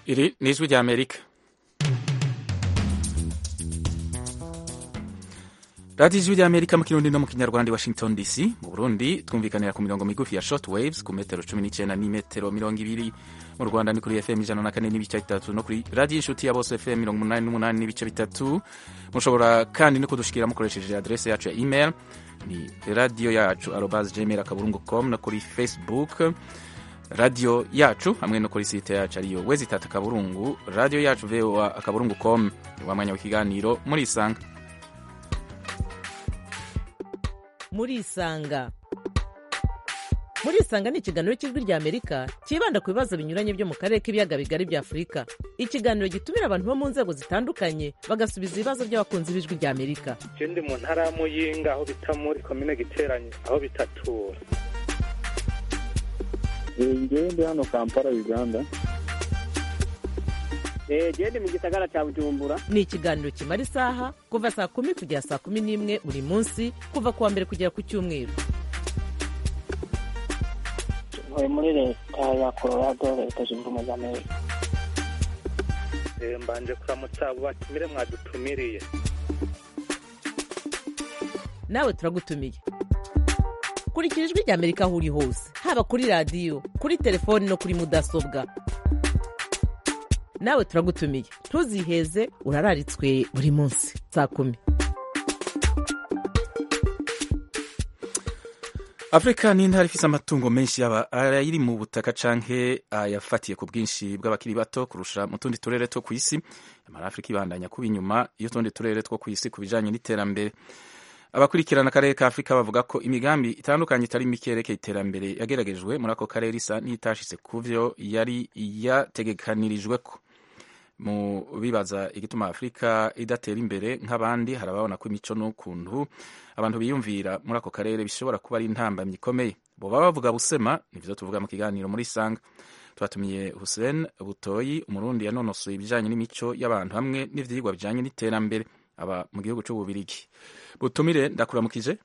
Iri ni ijwi rya Amerika radiyo ijwi rya Amerika mu kirundi no mu kinyarwanda i Washington DC mu Burundi twumvikanira ku mirongo migufi ya short waves ku metero cumi n'icyenda n'imetero mirongo ibiri mu Rwanda ni kuri FM ijana na kane n'ibice bitatu no kuri radiyo inshuti ya bose FM mirongo umunani n'umunani n'ibice bitatu mushobora kandi no kudushikira mukoresheje adrese yacu ya email ni radiyo yacu arobas gmail akaburungu com no kuri facebook radiyo yacu hamwe no kuri site yacu ariyo wezi itatu akaburungu radiyo yacu voa akaburungu com wa mwanya w'ikiganiro muri isanga muri isanga muri isanga ni ikiganiro cy'ijwi rya amerika cyibanda ku bibazo binyuranye byo mu karere k'ibiyaga bigari bya afurika ikiganiro gitumira abantu bo mu nzego zitandukanye bagasubiza ibibazo by'abakunzi b'ijwi rya amerika ndi mu ntara ya muyinga aho bita muri komine giteranye aho bitatura ngewe ndi hano kampala uganda gende mu gisagara cya bujumbura ni ikiganiro kimara isaha kuva saa kumi kugera saa kumi n'imwe buri munsi kuva ku wa mbere kugera ku cyumweru ntuye muri leta ya colorado leta zunze ubumwe za amerika mbanje kuramutsa abo batumire mwadutumiriye nawe turagutumiye kurikira ijwi rya amerika aho uri hose haba kuri radiyo kuri telefoni no kuri mudasobwa nawe turagutumiye ntuziheze urararitswe buri munsi saa kumi afurika ni intara ifise amatungo menshi yaba ayiri mu butaka canke ayafatiye ku bwinshi bw'abakiri bato kurusha mu tundi turere two kw'isi amara afurika ibandanya kuba inyuma y'utundi turere two kw'isi ku bijanye n'iterambere abakurikirana akarere ka afurika bavuga ko imigambi itandukanye itari mike yerekeye iterambere yageragejwe muri ako karere isa n'itashitse ku vyo yari yategekanirijweko mu bibaza igituma afurika idatera imbere nk'abandi harababona ko imico n'ukuntu abantu biyumvira muri ako karere bishobora kuba ari intambamyi ikomeye boba bavuga busema nivyo tuvuga mu kiganiro muri sanga twatumiye Hussein Butoyi umurundi yanonosoye ibijanye n'imico y'abantu hamwe n'ivyigwa bijanye n'iterambere aba mu gihugu c'ububirigi butumire ndakuramukije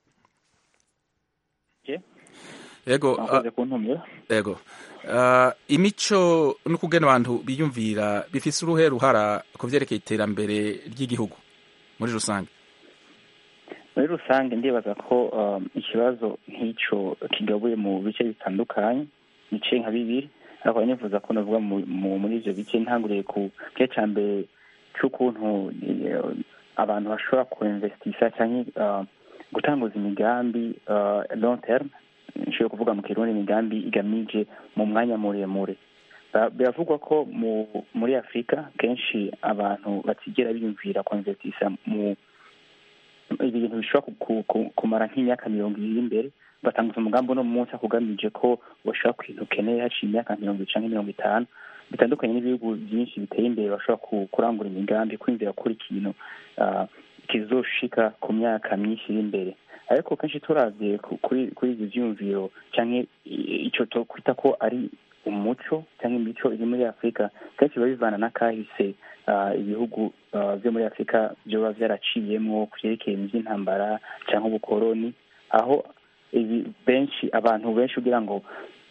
yego mwakoze kuntumira yego uh, imico n'ukugena abantu biyumvira bifise uruhe ruhara ku vyerekeye iterambere ry'igihugu muri rusange muri rusange ndibaza ko um, ikibazo nk'ico kigabuye mu bice bitandukanye bice nka bibiri ariko nifuza ko navuga muri ivyo bice ntanguriye ku gice ca mbere c'ukuntu abantu bashobora kuinvestisa canke uh, gutanguza imigambi uh, long term nshobora kuvuga mu kirundi imigambi igamije mu mwanya muremure biravugwa ko muri afurika kenshi abantu batigera biyumvira kuinvestisa mu ibintu bishobora kumara nk'imyaka mirongo ibiri imbere batanguza umugambi uno munsi akugamije ko bashobora ku kintu ukeneye haciye imyaka mirongo ibiri canke mirongo itanu bitandukanye n'ibihugu byinshi biteye imbere bashobora kurangura imigambi kwinjira kuri ikintu kizoshika ku myaka myinshi iri imbere ariko kenshi turavye kuri kuri ivyo vyumviro canke ico twokwita ko ari umuco cyangwa imico iri muri afurika kenshi biba bivana n'akahise ibihugu vyo muri afurika vyoba vyaraciyemwo kuvyerekeye ivy'intambara canke ubukoroni aho benshi abantu benshi kugira ngo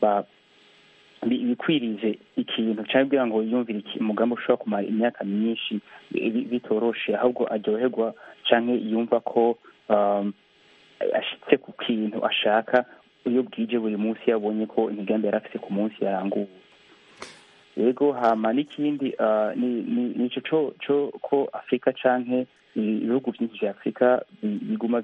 bikwirize ikintu cyangwa kugira ngo yumvire umugambi ushobora kumara imyaka myinshi bitoroshe ahubwo aryoherwa canke yumva ko ashitse ku kintu ashaka iyo bwije buri munsi yabonye ko imigambi yari afite ku munsi yaranguwe yego hama n'ikindi nico co co ko afurika canke ibihugu vyinshi vya afurika biguma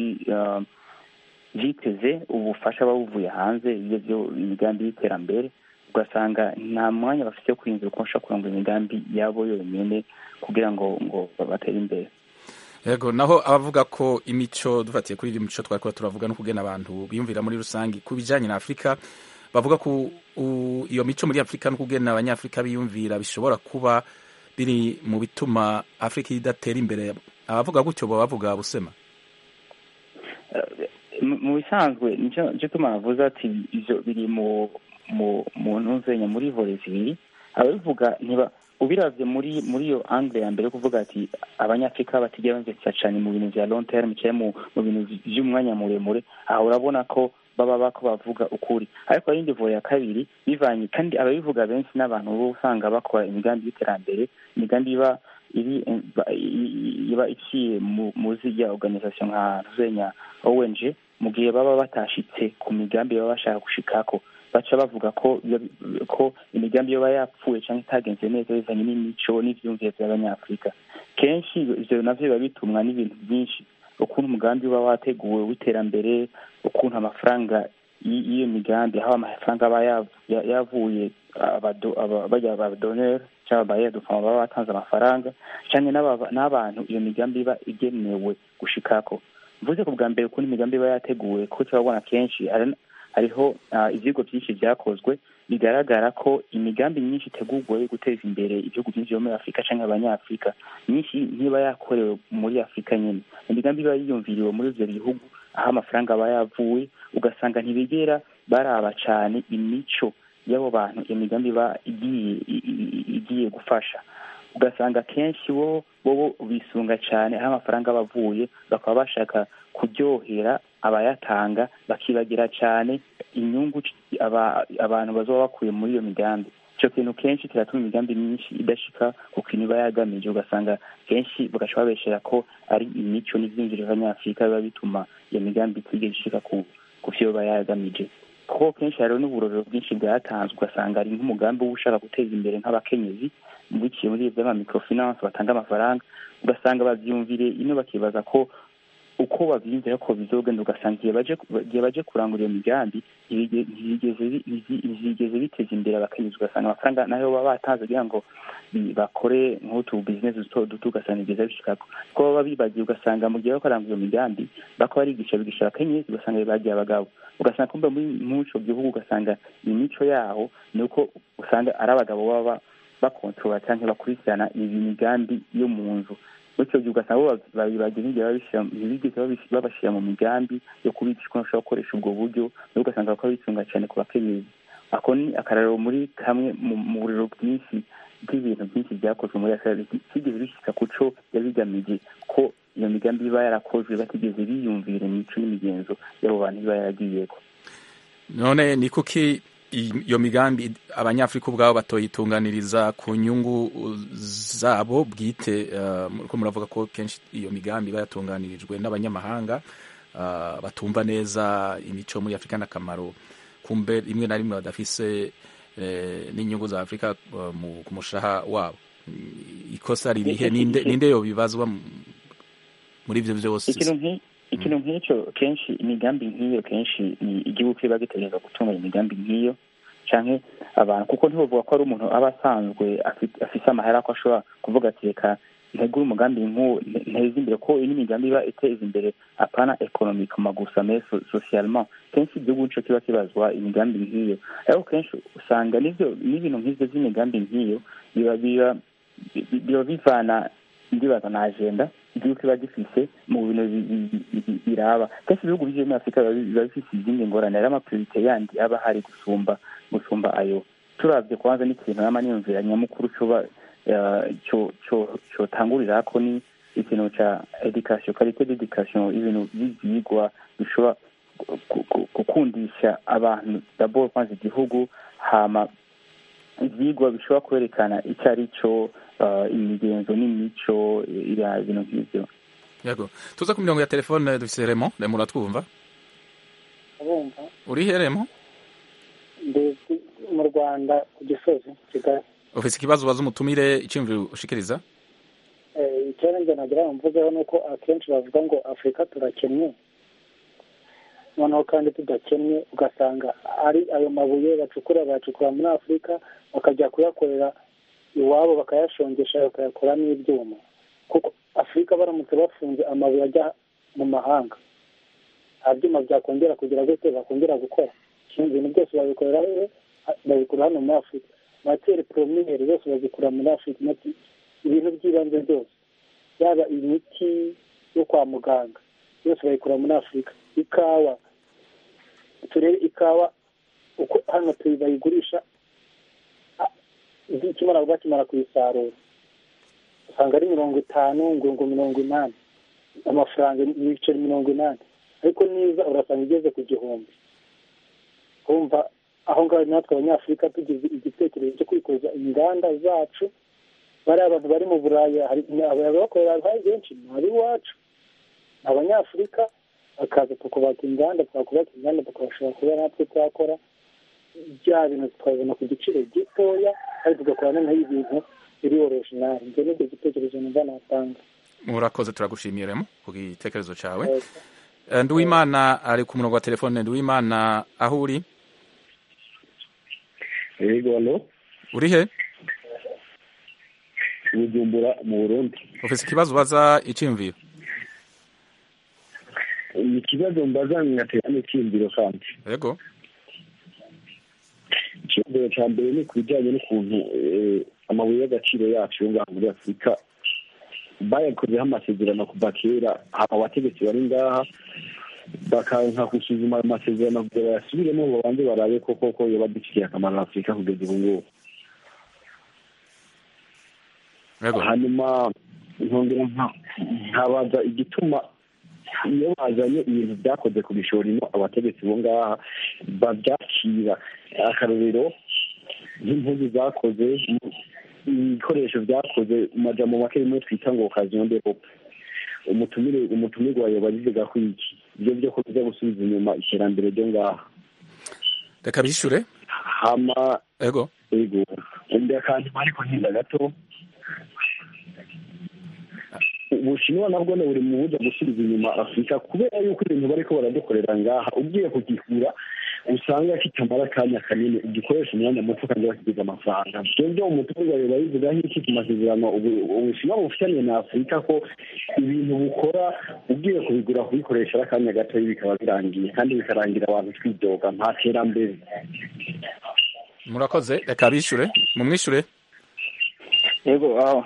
vyiteze ubufasha babuvuye hanze ivyo vyo imigambi y'iterambere ugasanga nta mwanya bafite wo kwiyumvira uko bashobora kurangura imigambi yabo yonyene kugira ngo ngo batere imbere yego naho abavuga ko imico dufatiye kuri iyo mico twari kuba turavuga no kugena abantu biyumvira muri rusange ku bijyanye na afurika bavuga ko iyo mico muri afurika no kugena abanyafurika biyumvira bishobora kuba biri mu bituma afurika idatera imbere abavuga gutyo baba bavuga busema mu bisanzwe nicyo tuma navuze ati ibyo biri mu mu ntuzenya muri vore zibiri ababivuga ntiba ubiravye muri muri iyo angle ya mbere kuvuga ati abanyafrika batigera bamvesisa cane mu bintu vya long term cyangwa mu bintu vy'umwanya muremure aho urabona ko baba bako bavuga ukuri ariko hari indi voye ya kabiri bivanye kandi ababivuga benshi n'abantu bo usanga bakora imigambi y'iterambere imigambi iba iri iba iciye mu zirya organisation nka zenya ONG mu gihe baba batashitse ku migambi baba bashaka gushikako baca bavuga ko ko imigambi yoba yapfuye cyangwa itagenze neza bivanye n'imico n'ivyumvire vy'abanyafurika kenshi ivyo navyo biba bitumwa n'ibintu byinshi ukuntu umugambi uba wateguwe w'iterambere ukuntu amafaranga y'iyo migambi aho amafaranga aba yavuye bajya abadoneri cyangwa abayadufama baba batanze amafaranga cyangwa n'abantu iyo migambi iba igenewe gushikako mvuze ku bwa mbere ukuntu imigambi iba yateguwe kuko turabona kenshi hariho ivyigwa byinshi vyakozwe bigaragara ko imigambi myinshi itegurwa yo guteza imbere ibihugu byinshi byo muri afurika cyangwa abanyafurika myinshi ntiba yakorewe muri afurika nyine imigambi iba yiyumviriwe muri ivyo bihugu aho amafaranga aba yavuye ugasanga ntibigera baraba cane imico y'abo bantu iyo migambi iba igiye igiye gufasha ugasanga kenshi bo bo bisunga cyane aho amafaranga aba avuye bakaba bashaka kuryohera abayatanga bakibagira cyane inyungu abantu bazoba bakuye muri iyo migambi icyo kintu kenshi kiratuma imigambi myinshi idashika ku kintu iba yagamije ugasanga kenshi bagaca babeshera ko ari imico n'ivyinjiro by'abanyafurika biba bituma iyo migambi itigeze ishika ku vyo iba yagamije kuko kenshi hariho n'uburorero bwinshi bwatanzwe ugasanga ari nk'umugambi uba ushaka guteza imbere nk'abakenyezi biciye muri vy'ama microfinance batanga amafaranga ugasanga bavyumvire ino bakibaza ko uko bavyiyumvira ko bizogenda ugasanga igihe baje kurangura iyo migambi ntibigeze biteza imbere abakenyezi ugasanga amafaranga nayo baba batanze kugira ngo bakore nk'utu bizinesi duto duto ugasanga bigeza bishikako kuko baba bibagiye ugasanga mu gihe bakorangura iyo migambi bako barigisha bigisha abakenyezi ugasanga bagiye abagabo ugasanga kumbe muri ico gihugu ugasanga imico yaho ni uko usanga ari abagabo baba bakontorora canke bakurikirana iyi migambi yo mu nzu bityo gihe ugasanga babibagira ntibigeze babashira mu migambi yo kubigisha ukuntu bashobora gukoresha ubwo buryo nabo ugasanga bako bitunga cyane ku bakenyezi ako ni akararo muri kamwe mu buriro bwinshi bw'ibintu byinshi byakozwe muri afurika kigeze bishyika ku co yabigamije ko iyo migambi iba yarakozwe batigeze biyumvira imico n'imigenzo y'abo bantu iba yaragiyeko none ni kuki iyo migambi abanyafurika ubwabo batoyitunganiriza ku nyungu zabo bwite ko muravuga ko kenshi iyo migambi iba yatunganirijwe n'abanyamahanga batumva neza imico muri afurika n'akamaro kumbe rimwe na rimwe badafise n'inyungu za afurika ku mushaha wabo ikosa ririhe ninde yo bibazwa muri ibyo byose ikintu nk'icyo kenshi imigambi nk'iyo kenshi ni igihugu kiba gitegereza gutunganya imigambi nk'iyo canke abantu kuko ntibavuga ko ari umuntu aba asanzwe afise amahera ko ashobora kuvuga ati reka ntegure umugambi nk'uwo nteze imbere ko iyi n'imigambi iba iteza imbere apana economikoma gusa mais socialement kenshi igihugu nico kiba kibazwa imigambi nk'iyo ariko kenshi usanga n'ivyo n'ibintu nk'ivyo vy'imigambi nk'iyo biba biba biba bivana ndibaza na agenda igihugu kiba gifise mu bintu biraba kenshi ibihugu bije muri afurika biba bifise izindi ngorane ari amapriorite yandi aba hari gusumba gusumba ayo turavye kwanza n'ikintu nama niyumvira nyamukuru coba cotangurira ko ni ikintu ca education karite d'education ibintu vy'ivyigwa bishobora gukundisha abantu dabord kwanza igihugu hama ivyigwa bishobora kwerekana ico ari co imigenzo n'imico ibintu nk'ivyo yego tuza ku mirongo ya telefone dufise remo remo uratwumva abumva urihe remo ndi mu rwanda ku gisozi kigali ufise ikibazo ubaza umutumire iciyumviro ushikiriza icyo njye nagira ngo mvugeho ni uko akenshi bavuga ngo afurika turakennye noneho kandi tudakennye ugasanga ari ayo mabuye bacukura bayacukura muri afurika bakajya kuyakorera iwabo bakayashongesha bakayakoramo ibyuma kuko afurika baramutse bafunze amabuye ajya mu mahanga nta byuma byakongera kugira gute bakongera gukora ibintu byose babikorera babikura hano muri afurika materi poromiyeri zose bazikura muri afurika ibintu by'ibanze byose yaba imiti yo kwa muganga yose bayikura muri afurika ikawa turebe ikawa uko hano bayigurisha ikimara bakimara kuyisarura usanga ari mirongo itanu ngo mirongo inani amafaranga ibiceri mirongo inani ariko niza urasanga igeze ku gihumbi kumva aho ngaho natwe abanyafurika tugize igitekerezo cyo kwikoza inganda zacu bariya abantu bari mu buraya hari abakorera hari benshi ni ab'iwacu abanyafurika bakaza tukubaka inganda twakubaka inganda tukabashobora kuba natwe twakora bya bintu tukabibona ku giciro gitoya kandi tugakora noneho ibintu biri orijinali ibyo ni byo gitekerezo numva natanga murakoze turagushimiye remo ku gitekerezo cyawe Eh, nduwimana ari ku murongo wa telefone nduwimana aho uri yego hano uri he bujumbura mu burundi ufite ikibazo ubaza icyiyumviro ni ikibazo mbaza ngatera n'icyiyumviro kandi yego icyiyumviro cya mbere ni ku bijyanye n'ukuntu eh, amabuye y'agaciro yacu yo ngaha muri afurika bayakozeho amasezerano kuva kera aba abategetsi bari ngaha bakanka gusuzuma ayo masezerano kugira bayasubiremo babanze barabe ko koko yoba adufitiye akamaro afurika kugeza ubu ngubu yego hanyuma nkongera nka- nkabaza igituma iyo bazanye ibintu byakoze ku bishoro ino abategetsi bo ngaha babyakira akarorero nk'impuzu zakoze ibikoresho byakoze mu majambo make rimwe twita ngo okaziyo de hope umutumire umutumirwa yoba abivuga ko iki ibyo byo ko biza gusubiza inyuma iterambere ryo ngaha reka bishyure hama yego ego undi akanyuma ariko ntinda gato ubushinwa nabwo ni buri mu buryo gusubiza inyuma afurika kubera yuko ibintu bariko baradukorera ngaha ugiye kugikura usanga kitamara akanya kanini ugikoresha umwanya muto kandi bakigize amafaranga twebwe umuturage biba bivuga nk'iki ku masezerano ubu- ubushinwa bufitanye na afurika ko ibintu bukora ugiye kubigura kubikoresha ari akanya gato bikaba birangiye kandi bikarangira abantu twidoga nta terambere murakoze reka bishyure mumwishyure yego aho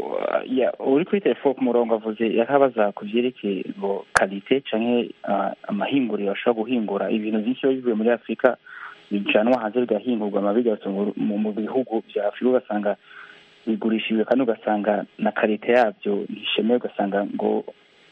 ya uri kuri telefone ku murongo avuze yakabaza ku byerekeye ngo kalite canke ah, amahinguriro ashobora guhingura ibintu byinshi biba bivuye muri afurika bijanwa hanze bigahingurwa ama bigasohoka mu- mu mu bihugu bya afurika ugasanga bigurishijwe kandi ugasanga na kalite yabyo ntishemeye ugasanga ngo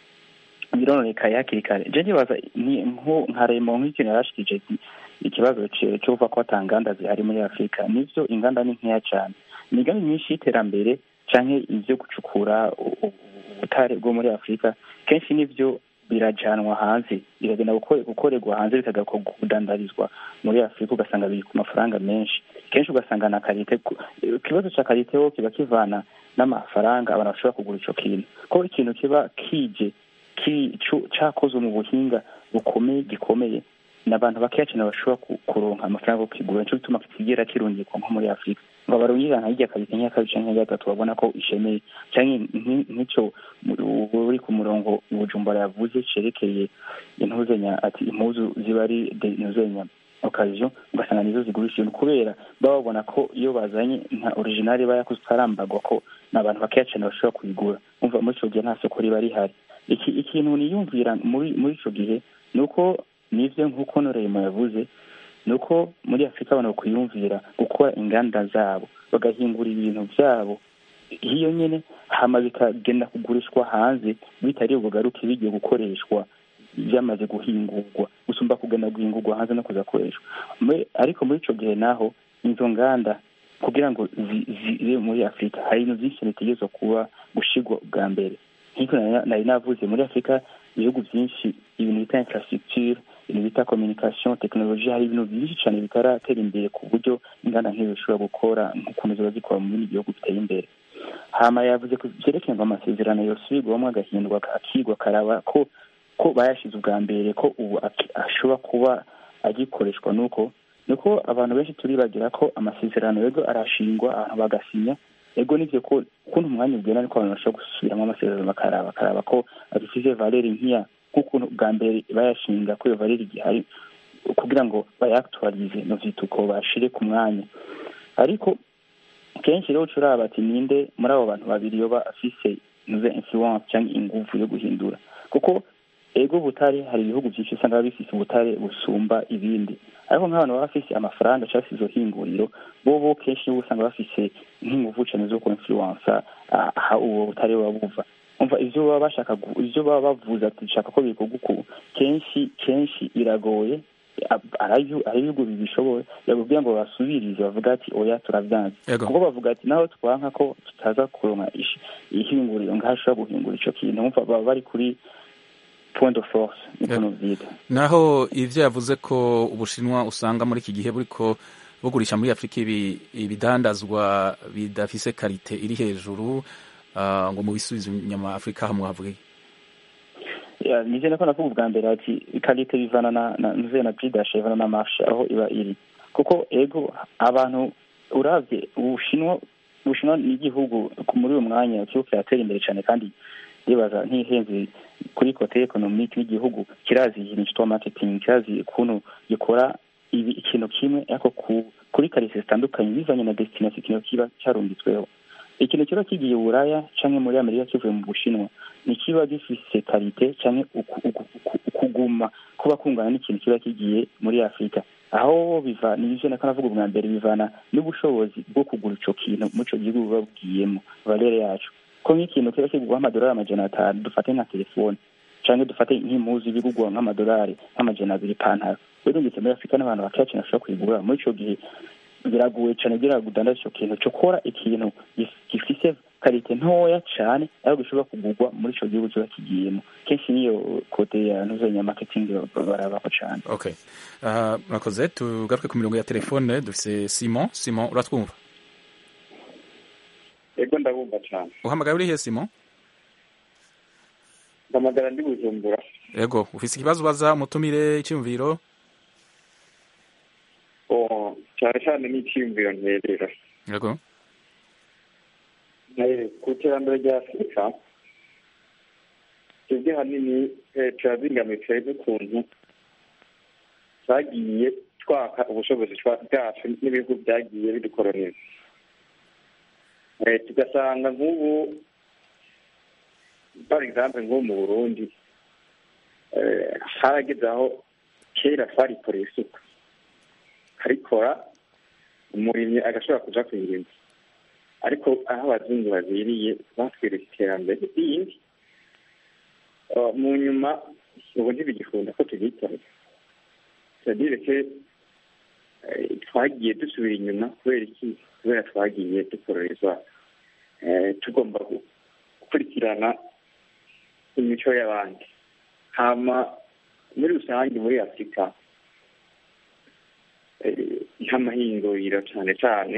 birononekaye hakiri kare je ndibaza ni nko nka remo nk'ikintu yarashikije ati ikibazo ce- cyo kuva ko ata nganda zihari muri afurika nivyo inganda ni nkeya cyane imigambi myinshi y'iterambere canke ivyo gucukura u- u- ubutare bwo muri afurika kenshi nivyo birajanwa hanze bikagenda gukore- gukorerwa hanze bikagakorwa kudandarizwa muri afurika ugasanga biri ku mafaranga menshi kenshi ugasanga na karite ku- ikibazo ca karite ho kiba kivana n'amafaranga abantu bashobora kugura ico kintu ko ikintu kiba kije ki- cu- cakozwe mu buhinga bukomeye gikomeye ni abantu bakeya cyane bashobora ku- kuronka amafaranga yo kigura nico gituma kitigera kirungikwa nko muri afurika ngo barungika nka hirya kabiri nk'iya kabiri canke nk'iya gatatu babona ko ishemeye canke nki- nk'ico mu- uri ku murongo bujumbura yavuze cerekeye intuzenya ati impuzu ziba ari de intuzenya okaziyo ugasanga nizo zigurisha ibintu kubera baba babona ko iyo bazanye nka originali iba yakoze utarambagwa ko ni abantu bakeya cyane bashobora kuyigura umva muri ico gihe nta soko riba rihari iki ikintu niyumvira muri muri ico gihe ni uko nivyo nk'uko noreyemo yavuze ni uko muri afurika abantu bakwiyumvira gukora inganda zabo bagahingura ibintu byabo hiyo nyene hama bikagenda kugurishwa hanze bitari bugaruke bigiye gukoreshwa byamaze guhingurwa gusumba kugenda guhingurwa hanze no kuzakoreshwa Muri- ariko muri ico gihe naho izo nganda kugira ngo zi- zibe muri afurika hari ibintu byinshi bitegerezwa kuba gushigwa bwa mbere nk'uko nari- nari navuze muri afurika ibihugu byinshi ibintu bita infrastructure ibintu bita communication technologie hari ibintu byinshi cyane bitaratera imbere ku buryo inganda nk'izo zishobora gukora nk'ukuntu ziba zikora mu bindi bihugu biteye imbere hama yavuze ku byerekeye ngo amasezerano yosubirwamo agahindurwa akigwa akaraba ko ko bayashize ubwa mbere ko ubu aki- ashobora kuba agikoreshwa nuko nuko abantu benshi turibagira ko amasezerano yego arashingwa abantu bagasinya ego nivyo ko ukuntu umwanya ugenda niko abantu bashobora gusubiramo amasezerano bakaraba bakaraba ko adufise valeri nkiya nk'ukuntu bwa mbere bayashinga ko iyo valeri igihari kugira ngo bayaktualize novyituko bashire ku mwanya ariko kenshi rero ucuraba ati ninde muri abo bantu babiri yoba afise nuze influence cyangwa inguvu yo guhindura kuko ego butare hari ibihugu byinshi usanga biba bifise ubutare busumba ibindi ariko nk'abantu baba bafise amafaranga cyangwa se izo hinguriro bo bo kenshi nibo usanga bafise nk'inguvu cane zo kuinfluensa aha ubu butare buba buva umva ivyo baba bashaka gu- ivyo baba bavuze ati dushaka ko bikorwa uku kenshi kenshi biragoye hari ibihugu bibishoboye bakubwira ngo basubirize bavuga ati oya turavyanze kuko bavuga ati naho twanka ko tutaza kuronka ihinguriro ngaho ashobora guhingura ico kintu umva baba bari kuri point de force niko novyita naho ivyo yavuze ko ubushinwa usanga muri iki gihe buriko bugurisha muri afurika ibidandazwa bidafise karite iri hejuru ngo mu bisubizo nyama afurika hamwe havuge nije nako nakuvuga bwa mbere ati karite bivana na nze na pridashe bivana na marshe aho iba iri kuko ego abantu uravye ubushinwa ubushinwa ni igihugu muri uyu mwanya kiriko kiratera imbere cane kandi ndibaza ntihenze kuri kote ekonomike y'igihugu kirazi ikintu citwa marketing kirazi ukuntu gikora ibi ikintu kimwe ariko kuri karite zitandukanye bivanye na destination ikintu kiba carungitsweho ikintu kiba kigiye buraya canke muri amerika kivuye mu bushinwa ntikiba gifise karite canke ukuguma kuba kungana n'ikintu kiba kigiye muri afurika aho biva nivyo nako navuga ubwa mbere bivana n'ubushobozi bwo kugura ico kintu muri ico gihugu buba bugiyemo valere yacu ko nk'ikintu kiba kigurwa amadolari amajana atanu dufate nka telefone canke dufate nk'impuzu bigurwa nk'amadolari nk'amajana abiri ipantaro birungitse muri afurika n'abantu bakeya cane bashobora kuyigura muri ico gihe biragoye cane kugira ngo udandaze ico kintu co kora ikintu gifise karite ntoya cane ariko gishobora kugurwa muri ico gihugu kiba kigiyemo kenshi niyo kote ya ntuzenya marketing barabako cane okay murakoze uh, tugaruke ku mirongo ya telefone dufise simon simon uratwumva ego ndabumva cane uhamagaye urihe simon ndamagara ndi bujumbura ego ufise ikibazo ubaza umutumire icyumviro cyane cyane n'icyiyumviro nterera yego ku iterambere rya afurika twebwe hanini turazingamiye n'ukuntu twagiye twaka ubushobozi bwacu n'ibihugu byagiye bidukoroniza tugasanga nk'ubu par exemple nk'ubu mu burundi harageze aho kera twarikoreye isuka karikora umurimyi agashobora kuja kwirima ariko aho abazungu babiriye batwereka iterambere rindi mu nyuma ubu ntibigikunda ko tugitorera c'est-à-dire que twagiye dusubira inyuma kubera iki kubera twagiye dukororezwa tugomba gukurikirana imico y'abandi hama muri rusange muri afurika nk'amahinguriro cyane cyane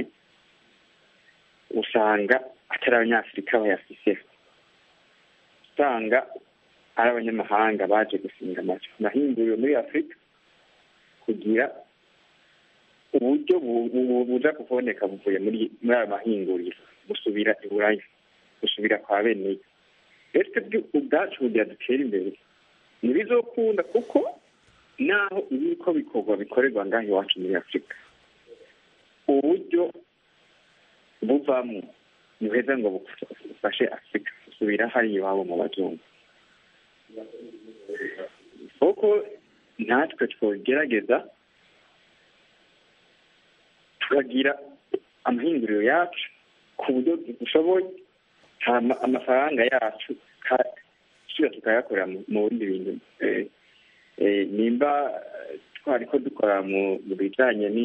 usanga atari abanyafurika bayafise usanga ari abanyamahanga baje gusinga amahinguriro muri afurika kugira uburyo buja kuboneka buvuye muri muri ayo mahinguriro busubira iburaya busubira kwa beneyo rero twebwe ubwacu kugira dutere imbere ntibizokunda kuko naho ibiko bikorwa bikorerwa ngaho iwacu muri afurika uburyo buvamo buheza ngo bufashe afurika gusubira hari iwabo mu bazungu kuko natwe twogerageza tukagira amahinguriro yacu ku buryo dushoboye amafaranga yacu tuba tukayakorera mu bindi bintu nimba twari ko dukora mu bijyanye ni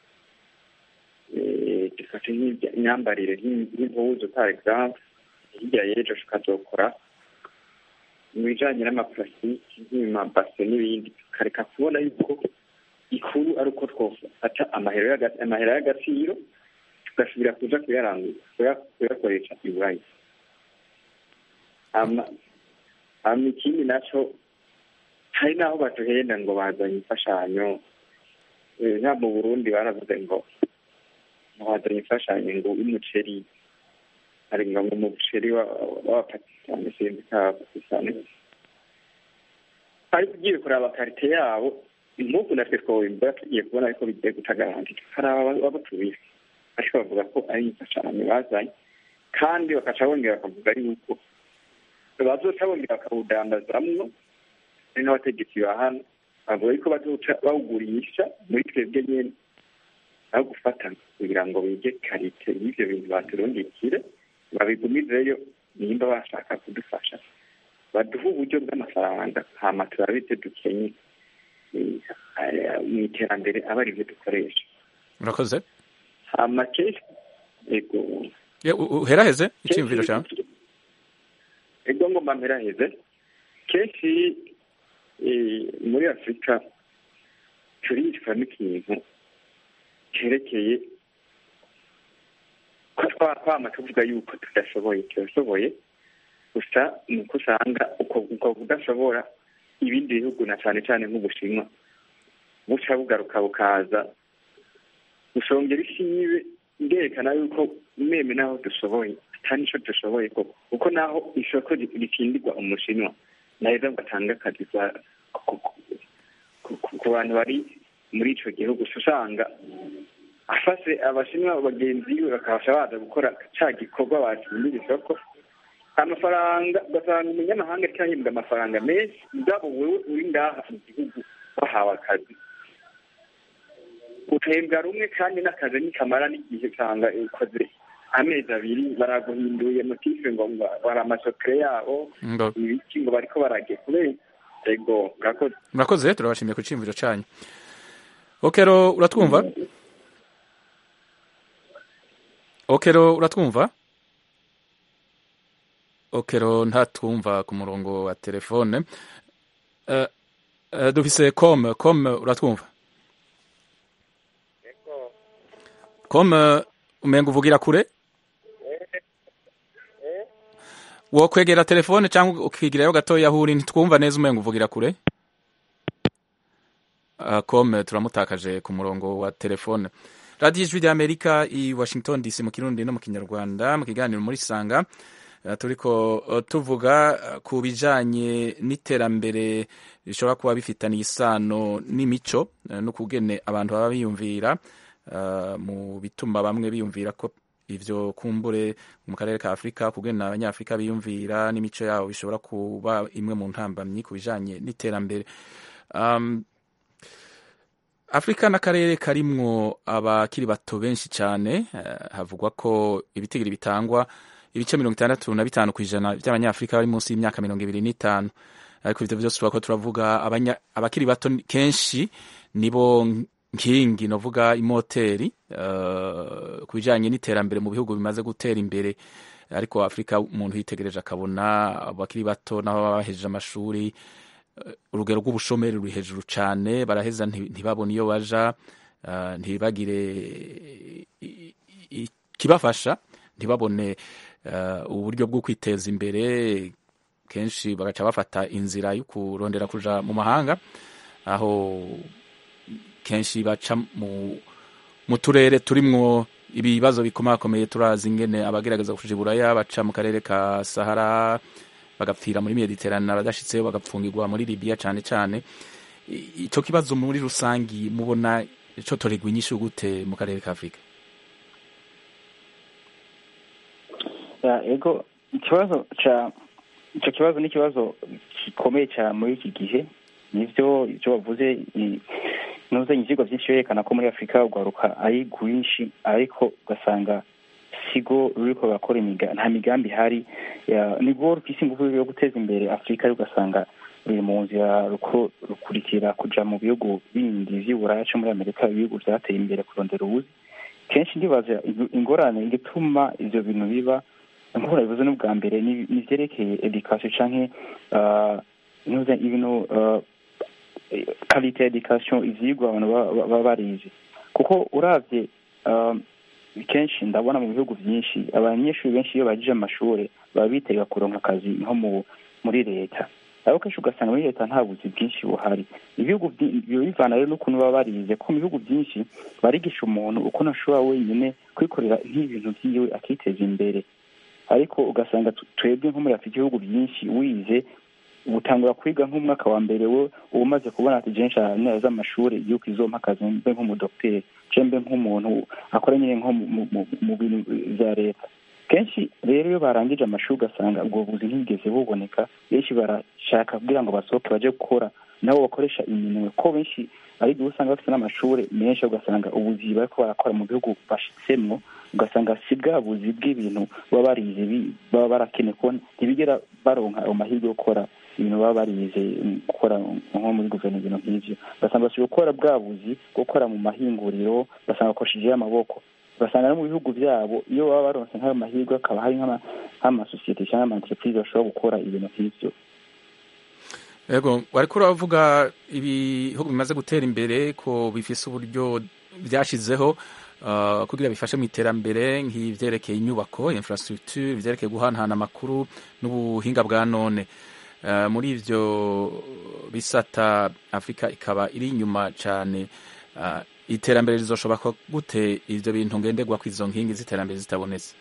dufate nk'imyambarire nk'impuzu par exemple hirya y'ejo tukazokora mu bijyanye n'amaparasitiki nk'amabase n'ibindi tukareka kubona yuko ikuru ari uko twafata amahera y'agaciro tugasubira kuja kuyakoresha iburaya hama ikindi naco hari n'aho batuhenda ngo bazanye imfashanyo nka mu burundi baravuze ngo bazanye imfashanyo ngo y'umuceri hari ngo mu muceri w'abapakistani sinzi ko abapakistani ariko ugiye kuraba karite yabo impugu natwe twobimbura tugiye kubona ariko bigiye gutagarantira hari ababatubiye ariko bavuga ko ari imfashanyo bazanye kandi bakaca bongera bakavuga yuko bazoca bongera bakawudandazamwo ari n'abategetsi ba hano bavuga yuko bazoca bawugurisha muri twebwe nyene aho gufata kugira ngo bige karite y'ivyo bintu baturungikire babigumizeyo nimba bashaka kudufasha baduhe uburyo bw'amafaranga hama turabe ivyo dukenye mu iterambere aba ari byo dukoresha urakoze hama kenshi ego uheraheze icyiyumviro cyawe ego ngomba mperaheze kenshi muri afurika turicwa n'ikintu cyerekeye ko twama tuvuga yuko tudashoboye turashoboye gusa ni uko usanga uko kudashobora ibindi bihugu na cyane cyane nk'ubushinwa buca bugaruka bukaza gushongera ishibe ngerekana yuko meme naho dushoboye atari nicyo dushoboye koko kuko naho isoko rikindirwa umushinwa naheza ngo atange akazi ku bantu bari muri icyo gihugu usanga afashe abashinwa bagenzi be bakabasha baza gukora cya gikorwa batsindira isoko amafaranga ugasanga umunyamahanga cyahembwa amafaranga menshi ubwabo wowe uri ngaha mu gihugu wahawe akazi uhembwa rumwe kandi n'akazi nikamara n'igihe usanga ukoze amezi abiri baraguhinduye motife ngo bari amasokere yabo ibiki ngo bariko barage kubera ego murakoze murakoze turabashimiye ku cyiyumviro cyanyu okero uratwumva okero uratwumva okero ntatwumva ku murongo wa telefone uh, uh, dufise com com uratwumva com umenga uvugira kure wo kwegera telefone cyangwa ukigirayo gatoya aho uri ntitwumva neza umenga uvugira kure uh, com turamutakaje ku murongo wa telefone radiyo ijwi ry'amerika i washington dc mu kirundi no mu kinyarwanda mu kiganiro muri sanga turiko tuvuga ku bijanye n'iterambere rishobora kuba bifitaniye isano n'imico n'ukugene abantu baba biyumvira mu bituma bamwe biyumvira ko ivyo kumbure mu karere ka afurika kugena abanyafurika biyumvira n'imico yabo bishobora kuba imwe mu ntambamyi ku bijanye n'iterambere um, afurika n'akarere karimwo abakiri bato benshi cyane uh, havugwa ko ibitigiri bitangwa ibice mirongo itandatu na bitanu ku ijana by'abanyafurika bari munsi y'imyaka mirongo ibiri n'itanu ariko ivyo vyose turako turavuga abakiri bato kenshi nibo nkingi novuga imoteri uh, ku bijanye n'iterambere mu bihugu bimaze gutera imbere ariko afurika umuntu yitegereje akabona abakiri bato nabo baba bahejeje amashuri urugero rw'ubushomeri ruri hejuru cyane baraheza ntibabone iyo baja uh, ntibagire ikibafasha ntibabone uburyo bwo kwiteza imbere kenshi bagaca bafata inzira yo kurondera kuja mu mahanga aho kenshi baca mu turere turimwo ibibazo bikomakomeye turazi ingene abagerageza kuja iburaya baca mu karere ka sahara bagapfira muri mediterane abadashitseyo bagapfungirwa muri libiya cane cane ico kibazo muri rusangi mubona ico toregwa inyishu gute mu karere ka afurika ego ikibazo ca icyo kibazo ni ikibazo gikomeye cyane muri iki gihe nivyo ibyo bavuze nuzanye ivyigwa vyinshi berekana ko muri afurika urwaruka ari rwinshi ariko ugasanga sigo ruriko bakora nta migambi ihari nibwo rufise ingufu yo guteza imbere afurika ariko ugasanga ruri mu nzira rukurikira kuja mu bihugu bindi vy'uburaya co muri amerika ibihugu vyateye imbere kurondera ubuzi kenshi ndibaza ingorane igituma ivyo bintu biba nk'uko nabivuze n'ubwa mbere ni ivyerekeye education canke ibintu kalite ya education ivyigwa abantu baba barize kuko uravye kenshi ndabona mu bihugu vyinshi abanyeshuri benshi iyo bagije amashuri baba bitega kuronka akazi nko muri leta ariko kenshi ugasanga muri leta nta buzi bwinshi buhari ibihugu biba bivana rero n'ukuntu baba barize ko mu bihugu byinshi barigisha umuntu uko ashobora wenyine kwikorera nk'ibintu vyiwe akiteza imbere ariko ugasanga twebwe nko muri afurika ibihugu byinshi wize utangura kwiga nk'umwaka wa mbere we uba umaze kubona ati jenshi neza amashuri yuko izompa akazi mbe nk'umudokiteri je mbe nk'umuntu akora nyine nko mu bintu vya leta kenshi rero iyo barangije amashuri ugasanga ubwo buzi ntibwigeze buboneka benshi barashaka kugira ngo basohoke baje gukora nabo bakoresha iminwe ko benshi ari igihe usanga bafite n'amashuri menshi ugasanga ubuzi bariko barakora mu bihugu bashitsemwo ugasanga si bwa buzi bw'ibintu baba barize baba barakeneye ko ntibigera baronka ayo mahirwe yo gukora ibintu baba barize gukora nko muri guverinoma ibintu nk'ivyo ugasanga bashobora gukora bwa buzi gukora mu mahinguriro ugasanga bakoreshejeyo amaboko ugasanga no mu bihugu byabo iyo baba baronse nk'ayo mahirwe hakaba hari nk'amasosiyete cyangwa amaentreprise bashobora gukora ibintu nk'ivyo yego wariko uravuga ibihugu bimaze gutera imbere ko bifise uburyo byashizeho uh, kugira bifashe mu iterambere nk'ivyerekeye inyubako infrastructure ivyerekeye guhanahana amakuru n'ubuhinga bwa none uh, muri ivyo bisata afurika ikaba iri inyuma cane uh, iterambere rizoshoboka gute ivyo bintu ngenderwa kw'izo nkingi z'iterambere zitabonetse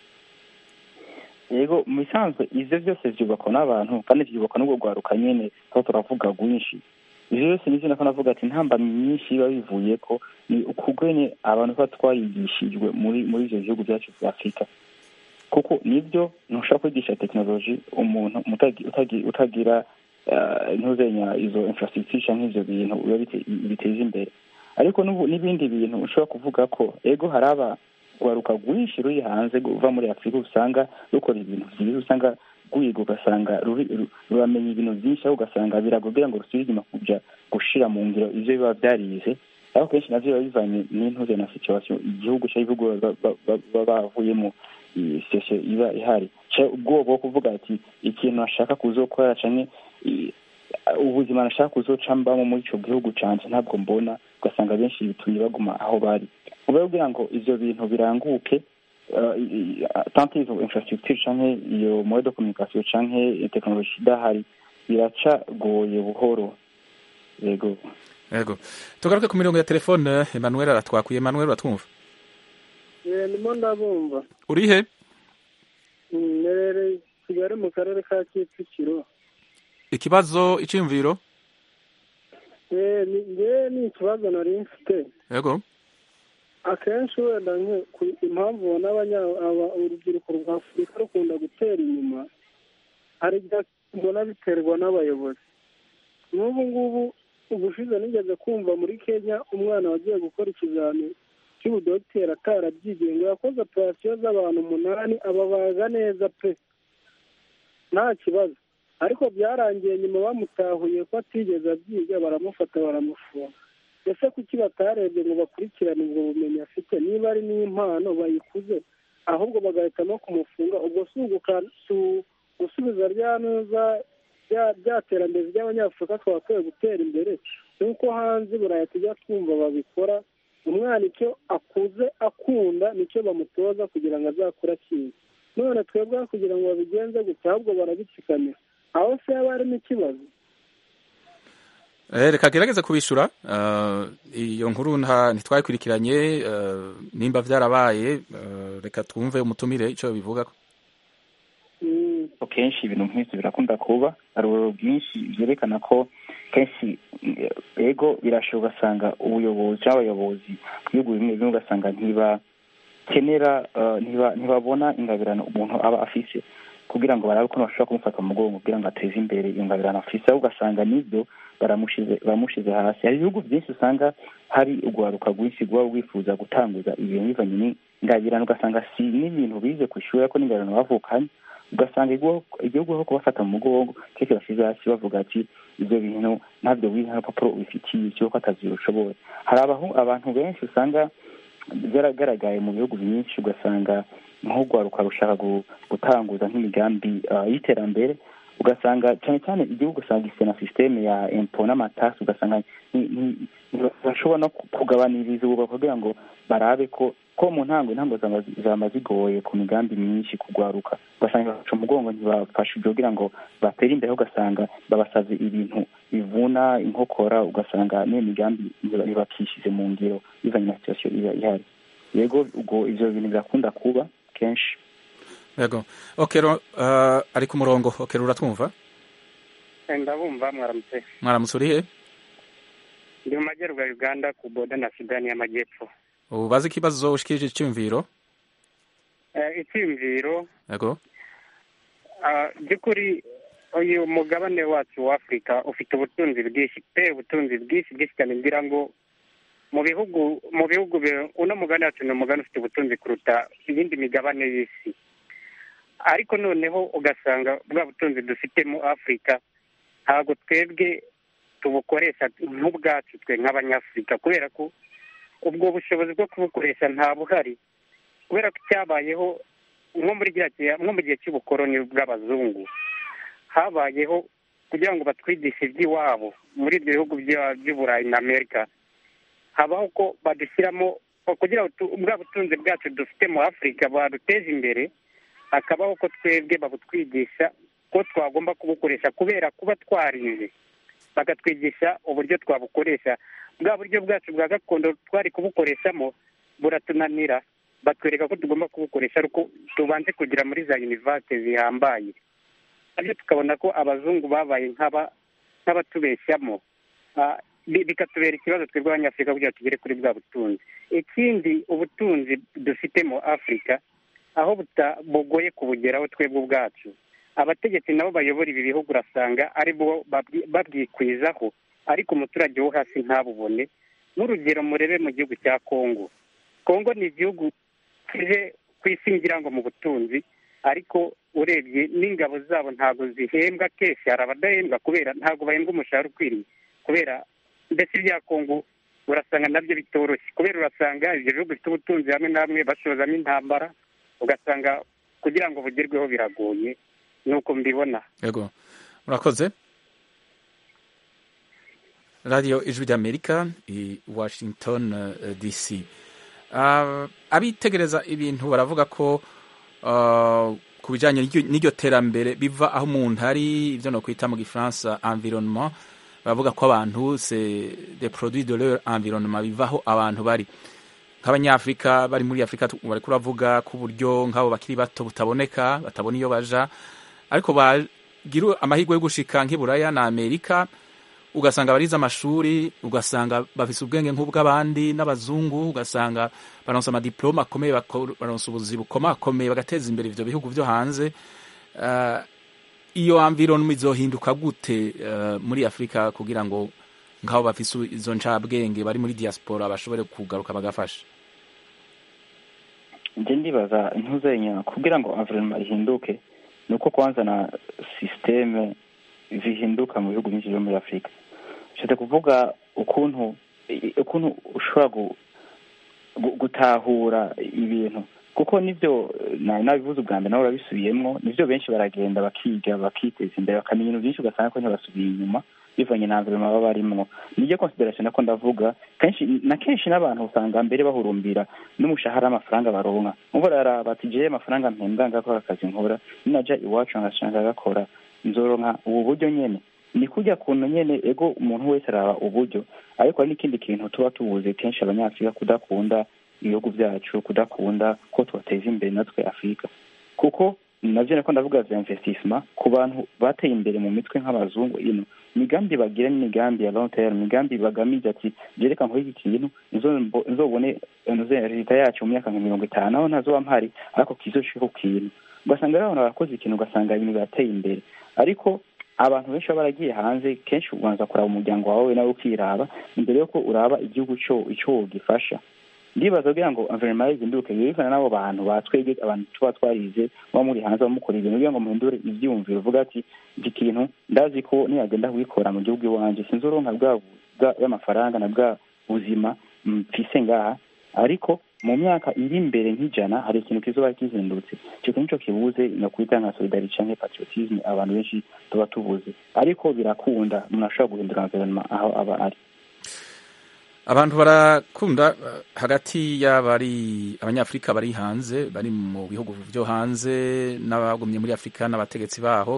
yego mu bisanzwe ivyo byose vyubakwa n'abantu kandi vyubakwa n'ubwo rwaruka nyene aho turavuga rwinshi ivyo byose nivyo nako navuga ati ntambamyi nyinshi biba bivuye ko ni ukugwene abantu tuba twarigishijwe muri muri ivyo bihugu vyacu vya afurika kuko nibyo ntushobora kwigisha tekinoloji umuntu utagira ntuzenya izo infrastructure canke ivyo bintu biba biteza imbere ariko n'ibindi bintu ushobora kuvuga ko ego hari aba rwaruka rwinshi ruri hanze ruva muri afurika usanga rukora ibintu byiza usanga rwiga ugasanga ruramenya ibintu byinshi aho ugasanga biragombera ngo rusubire inyuma kuja gushira mu ngiro ivyo biba vyarize ariko kenshi navyo biba bivanye n'intuze na situation igihugu cyangwa ibihugu baba bavuyemo situation iba ihari ubwoba bwo kuvuga ati ikintu ashaka kuzokora canke ubuzima nashaka kuzocambamo muri ico gihugu canje ntabwo mbona ugasanga benshi bitumye baguma aho bari uba kugira ngo ivyo bintu biranguke tant izo infrastructure canke iyo moyen de communication canke tekinoloji idahari biracagoye buhoro yego yego tugaruke ku mirongo ya telefone emmanuel aratwakuye emmanuel uratwumva ndimo ndabumva urihe nerereye kigali mu karere ka kicukiro ikibazo iciyumviro ngewe ni ikibazo nari mfite yego akenshi wenda impamvu ubona urubyiruko rwa afurika rukunda gutera inyuma hari igihe mbona biterwa n'abayobozi n'ubu ngubu ubushize nigeze kumva muri kenya umwana wagiye gukora ikizamini cy'ubudogiteri atarabyigiye ngo yakoze operasiyo z'abantu umunani ababaga neza pe nta kibazo ariko byarangiye nyuma bamutahuye ko atigeze abyiga baramufata baramufunga ese kuki batarebye ngo bakurikirane ubwo bumenyi afite niba ari n'impano bayikuze ahubwo bagahitamo kumufunga ubwo si gusubiza rya neza bya terambere ry'abanyafurika twakwiye gutera imbere nk'uko hanze buraya tujya twumva babikora umwana icyo akuze akunda nicyo bamutoza kugira ngo azakure akizi none twebwe kugira ngo babigenze gutya ahubwo barabitsikamira aho se haba harimo ikibazo reka gerageze kubishura iyo nkuru ntitwayikurikiranye nimba byarabaye reka twumve umutumire icyo bivuga kenshi ibintu nk'ibyo birakunda kuba hari ubururu bwinshi byerekana ko kenshi ego birashoboka ugasanga ubuyobozi cyangwa abayobozi mu bihugu bimwe bimwe ugasanga ntibakenera ntibabona ingabirano umuntu aba afise kugira ngo barabe ko bashobora kumufata mu mugongo kugira ngo ateze imbere iyo ngabirano afise aho ugasanga n'ibyo baramushize hasi hari ibihugu byinshi usanga hari urwaruka rwinshi rwaba rwifuza gutanguza ibintu bivanye n'ingabirano ugasanga si n'ibintu bize ku ishuri ariko n'ingabirano bavukanye ugasanga igihugu aho kubafata mu mugongo kenshi bashyize hasi bavuga ati ibyo bintu ntabyo wize nta rupapuro ubifitiye cy'uko atazi ushoboye hari abantu benshi usanga byaragaragaye mu bihugu byinshi ugasanga nk'urwaruka rushaka gutanguza nk'imigambi y'iterambere ugasanga cyane cyane igihugu usanga gifite na sisiteme ya empo n'amatasi ugasanga ntibashobora no kugabaniriza ubu kugira ngo barabe ko ko mu ntango intango zaba zigoye ku migambi myinshi kugwaruka ugasanga baca umugongo ntibafashe ibyo kugira ngo batere imbere ugasanga babasabye ibintu bivuna inkokora ugasanga n'iyo migambi ntibakishize mu ngiro bivanye na situasiyo iba ihari yego ubwo ibyo bintu birakunda kuba kenshi yego okero ari ku murongo okero uratwumva ndabumva mwaramutse mwaramutse urihe ndi mu majyaruguru ya uganda ku boda na sudani y'amajyepfo ubaze ikibazo ushikirije icyumviro icyumviro yego by'ukuri uyu mugabane wacu wa afurika ufite ubutunzi bwinshi pe ubutunzi bwinshi bwinshi cyane ngira ngo mu bihugu mu bihugu uno mugabane wacu ni umugabane ufite ubutunzi kuruta iyindi migabane y'isi ariko noneho ugasanga bwa butunzi dufite mu afurika ntabwo twebwe tubukoresha nk'ubwacu twe nk'abanyafurika kubera ko ubwo bushobozi bwo kubukoresha nta buhari kubera ko icyabayeho nko muri nko mu gihe cy'ubukoroni bw'abazungu habayeho kugira ngo batwigishe iby'iwabo muri ibyo bihugu by'uburayi na amerika habaho ko badushyiramo kugira ngo bwa butunzi bwacu dufite mu afurika baduteze imbere hakabaho ko twebwe babutwigisha ko twagomba kubukoresha kubera kuba twarize bakatwigisha uburyo twabukoresha bwa buryo bwacu bwa gakondo twari kubukoreshamo buratunanira batwereka ko tugomba kubukoresha ariko tubanze kugera muri za univasite zihambaye nabyo tukabona ko abazungu babaye nk'abatubeshyamo bikatubera ikibazo twebwe abanyafurika kugira ngo tugere kuri bwa butunzi ikindi ubutunzi dufite mu afurika aho bugoye kubugeraho twebwe ubwacu abategetsi nabo bayobora ibi bihugu urasanga ari bo babwikwizaho ariko umuturage wo hasi ntabubone nk'urugero murebe mu gihugu cya kongo kongo ni igihugu kije ku isi ngira ngo mu butunzi ariko urebye n'ingabo zabo ntabwo zihembwa kenshi hari abadahembwa kubera ntabwo bahembwa umushahara ukwiriye kubera mbese ibya kongo urasanga nabyo bitoroshye kubera urasanga ibyo bihugu bifite ubutunzi hamwe na hamwe bashozamo intambara ugasanga kugira ngo bugerweho biragoye nuko mbibona yego murakoze radiyo ijwi ry'amerika i washington uh, dc uh, abitegereza ibintu baravuga ko uh, ku bijyanye n'iryo terambere biva aho umuntu ari ibyo no kwita mu gifaransa environnement baravuga ko abantu c'est des produits de leur environnement bivaho abantu bari nk'abanyafurika bari muri afurika bari kuravuga ku buryo nk'abo bakiri bato butaboneka batabona iyo baja ariko bagira amahirwe yo gushika nk'iburaya na amerika ugasanga barize amashuri ugasanga bafise ubwenge nk'ubw'abandi n'abazungu ugasanga baronsa amadiplome akomeye baronsa ubuzi bukomakomeye bagateza imbere ivyo bihugu vyo hanze uh, iyo environment izohinduka gute uh, muri afurika kugira ngo nk'abo bafise izo ncabwenge bari muri diaspora bashobore kugaruka bagafasha nje ndibaza ntuzenya kugira ngo environment ihinduke ni uko kwanza na systeme zihinduka mu bihugu byinshi byo muri afurika nshatse kuvuga ukuntu ukuntu ushobora gutahura ibintu kuko nibyo nabivuze ubwa mbere nabo urabisubiyemo nibyo benshi baragenda bakiga bakiteza imbere bakamenya ibintu byinshi ugasanga ko ntibasubiye inyuma bivanye na environment baba barimwo niryo consideration nako ndavuga kenshi na kenshi n'abantu usanga mbere bahurumbira n'umushahara w'amafaranga baronka umva raraba ati jewe amafaranga mpembwa ngakora akazi nkora ninaja iwacu ngashaka gakora nzoronka ubu buryo nyene ni kujya kuntu nyene ego umuntu wese araba uburyo ariko hari n'ikindi kintu tuba tubuze kenshi abanyafurika kudakunda ibihugu byacu kudakunda ko tubateza imbere natwe afurika kuko navyo nako ndavuga vya investissement ku bantu bateye imbere mu mitwe nk'abazungu ino imigambi bagira n'imigambi ya long term imigambi bagamije ati jereka nkora iki kintu nzobone leta yacu mu myaka nka mirongo itanu aho ntazoba mpari ariko kizoshike ku kintu ugasanga rero abantu barakoze ikintu ugasanga ibintu birateye imbere ariko abantu benshi baba baragiye hanze kenshi ubanza kuraba umuryango wawe nawe ukiraba imbere yuko uraba igihugu cyo icyo wogifasha ndibaza kugira ngo environnement ihinduke bivana n'abo bantu batwege abantu tuba twarize muba muri hanze bamukora ibintu kugira ngo muhindure ivyiyumviro uvuga ati iki kintu ndazi ko niyagenda kubikora mu gihugu iwanje sinzoronka bwa y'amafaranga na bwa buzima mfise ngaha ariko mu myaka iri imbere nk'ijana hari ikintu kizoba kizindutse icyo kintu nico kibuze nakwita nka solidarite canke patriotisme abantu benshi tuba tubuze ariko birakunda umuntu ashobora guhindura environnement aho aba ari abantu barakunda hagati y'abari abanyafurika bari hanze bari mu bihugu byo hanze n'abagumye muri afurika n'abategetsi baho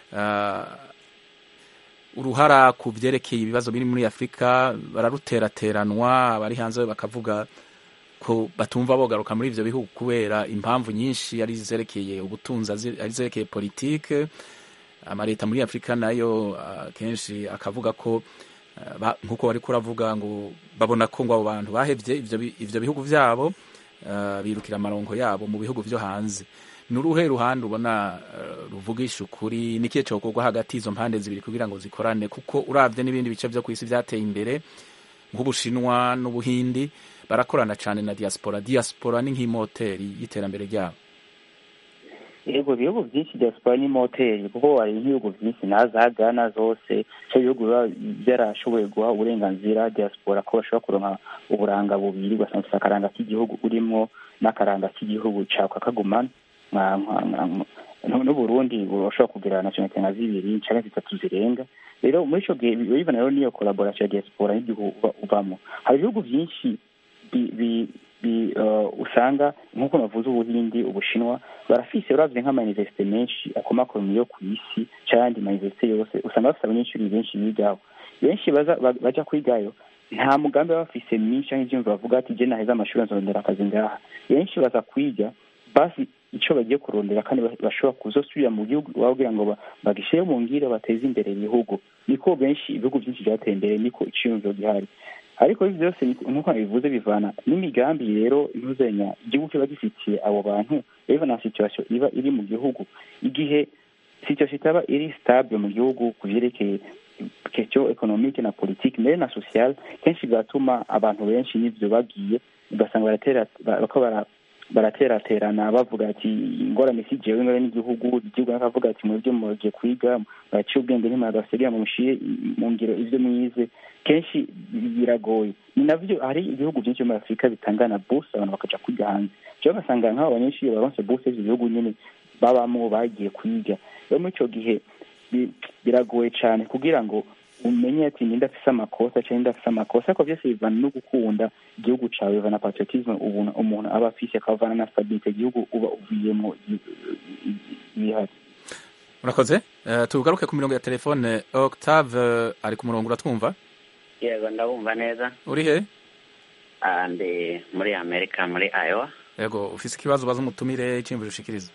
uruhara ku byerekeye ibibazo biri muri afurika bararuterateranwa abari hanze bakavuga ko batumva bogaruka muri ivyo bihugu kubera impamvu nyinshi ari zerekeye ubutunzi ari zerekeye politike amaleta muri afurika nayo kenshi akavuga ko nk'uko wari kuravuga ngo babona ko ngo abo bantu bahevye ivyo bihugu vyabo birukira amarongo yabo mu bihugu vyo hanze ni uruhe ruhande ubona ruvugisha ukuri nikihe cokorwa hagati y'izo mpande zibiri kugira ngo zikorane kuko uravye n'ibindi bice vyo kw'isi vyateye imbere nk'ubushinwa n'ubuhindi barakorana cane na diaspora diaspora ni nk'imoteri y'iterambere ryabo yego ibihugu byinshi diaspora ni moteri kuko hari ibihugu byinshi na za Ghana zose icyo bihugu biba byarashoboye guha uburenganzira diaspora ko bashobora kuronka uburanga bubiri ugasanga ufite akaranga k'igihugu urimo n'akaranga k'igihugu cawe kakagumana n'uburundi burashobora kugira nationalite nka zibiri canke zitatu zirenga rero muri ico gihe bibona rero niyo collaboration ya diaspora n'igihugu uvamo hari ibihugu byinshi usanga nk'uko navuze ubuhindi ubushinwa barafise uravye nk'amayuniversite menshi akomakomeye yo ku isi c'ayandi mayuniversite yose usanga bafise abanyeshuri benshi bigaho benshi baja kwigayo nta mugambi baba bafise myinshi canke ivyumva bavuga ati je naheza amashuri nzorondera akazi ngaha benshi baza kwiga basi ico bagiye kurondera kandi bashobora kuzosubira mu gihugu kugira ngo bagishire mu ngire bateze imbere ibihugu niko benshi ibihugu byinshi byateye imbere niko iciyumviro gihari ariko ibi byose nk'uko bivuze bivana n'imigambi rero intuzenya igihugu kiba gifitiye abo bantu rero na situation iba iri mu gihugu igihe situation itaba iri stable mu gihugu ku vyerekeye question economique na politique mbere na social kenshi bigatuma abantu benshi n'ivyo bagiye ugasanga baratera bako barateraterana bavuga ati ingorane si jewe ingorane n'igihugu igihugu nakavuga ati mwebwe mugiye kwiga muraciye ubwenge ntimwagasigira mu mushiye mu ngiro ivyo mwize kenshi biragoye ni navyo hari ibihugu byinshi muri afurika bitangana buse abantu bakaja kwiga hanze jewe ugasanga nk'abo banyeshuri baronse buse ivyo bihugu nyene babamwo bagiye kwiga rero muri ico gihe biragoye cane kugira ngo umenye ati ninde afise amakosa canke ninde afise amakosa ariko vyose bivana no gukunda igihugu cawe bivana patriotisme umuntu aba afise akavana na stabilite igihugu uba uvuyemo bihari murakoze tugaruke ku mirongo ya telefone octave ari ku murongo uratwumva yego ndabumva neza uri he ndi muri amerika muri iowa yego ufise ikibazo ubaza umutumire iciyumviro ushikiriza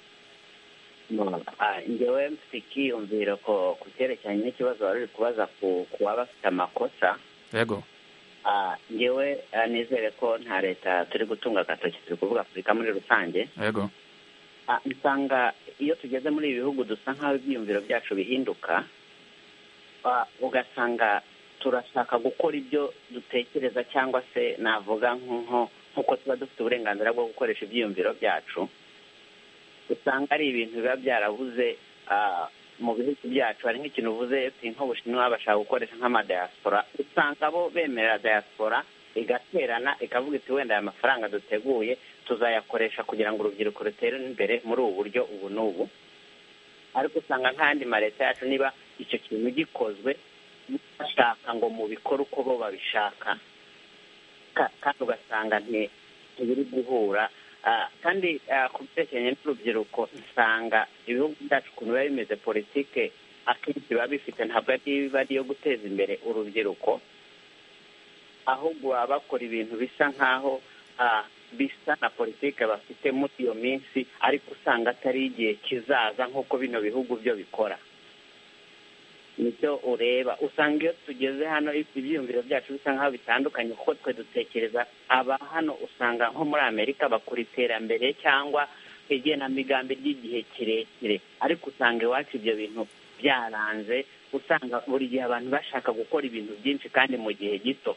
ngewe mfite ikiyumviro ko ku cyerekeranye n'ikibazo wari uri kubaza ku waba afite amakosa yego ngewe nizere ko nta leta turi gutunga agatoki turi kuvuga afurika muri rusange yego nsanga iyo tugeze muri ibi bihugu dusa nk'aho ibyiyumviro byacu bihinduka ugasanga turashaka gukora ibyo dutekereza cyangwa se navuga nk'uko tuba dufite uburenganzira bwo gukoresha ibyiyumviro byacu usanga ari ibintu biba byarabuze mu bihugu byacu hari nk'ikintu uvuze nk'ubushinwa bashaka gukoresha nk'amadayasipora usanga bo bemerera dayasipora igaterana ikavuga iti wenda aya mafaranga duteguye tuzayakoresha kugira ngo urubyiruko rutere imbere muri ubu buryo ubu n'ubu ariko usanga nk'andi ma leta yacu niba icyo kintu gikozwe bashaka ngo mubikore uko bo babishaka kandi ugasanga ntibiri guhura kandi ku byerekeranye n'urubyiruko usanga ibihugu byacu ukuntu biba bimeze politike akenshi biba bifite ntabwo biba ari iyo guteza imbere urubyiruko ahubwo baba bakora ibintu bisa nk'aho bisa na politike bafite muri iyo minsi ariko usanga atari igihe kizaza nk'uko bino bihugu byo bikora nicyo ureba usanga iyo tugeze hano ibyiyumviro byacu bisa nk'aho bitandukanye kuko twe dutekereza aba hano usanga nko muri amerika bakora iterambere cyangwa igenamigambi ry'igihe kirekire ariko usanga iwacu ibyo bintu byaranze usanga buri gihe abantu bashaka gukora ibintu byinshi kandi mu gihe gito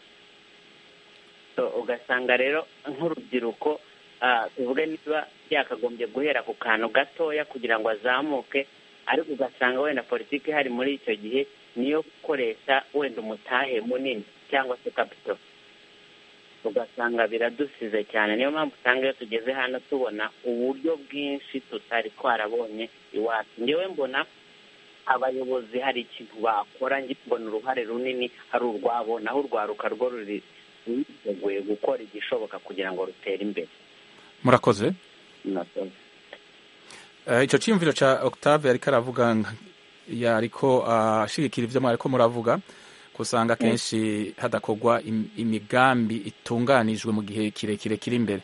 ugasanga rero nk'urubyiruko tuvuge niba yakagombye guhera ku kantu gatoya kugira ngo azamuke ariko ugasanga wenda politiki ihari muri icyo gihe niyo gukoresha wenda umutahe munini cyangwa se kapito ugasanga biradusize cyane niyo mpamvu usanga iyo tugeze hano tubona uburyo bwinshi tutari twarabonye iwacu ngewe mbona abayobozi hari ikintu bakora mbona uruhare runini hari urwabo naho urwaruka rwo ruri rwiteguye gukora igishoboka kugira ngo rutere imbere murakoze icyo cyiyumviro cya octave ariko aravuga yariko ashigikira ibyo mwariko muravuga ko usanga akenshi hadakorwa imigambi itunganijwe mu gihe kirekire kiri imbere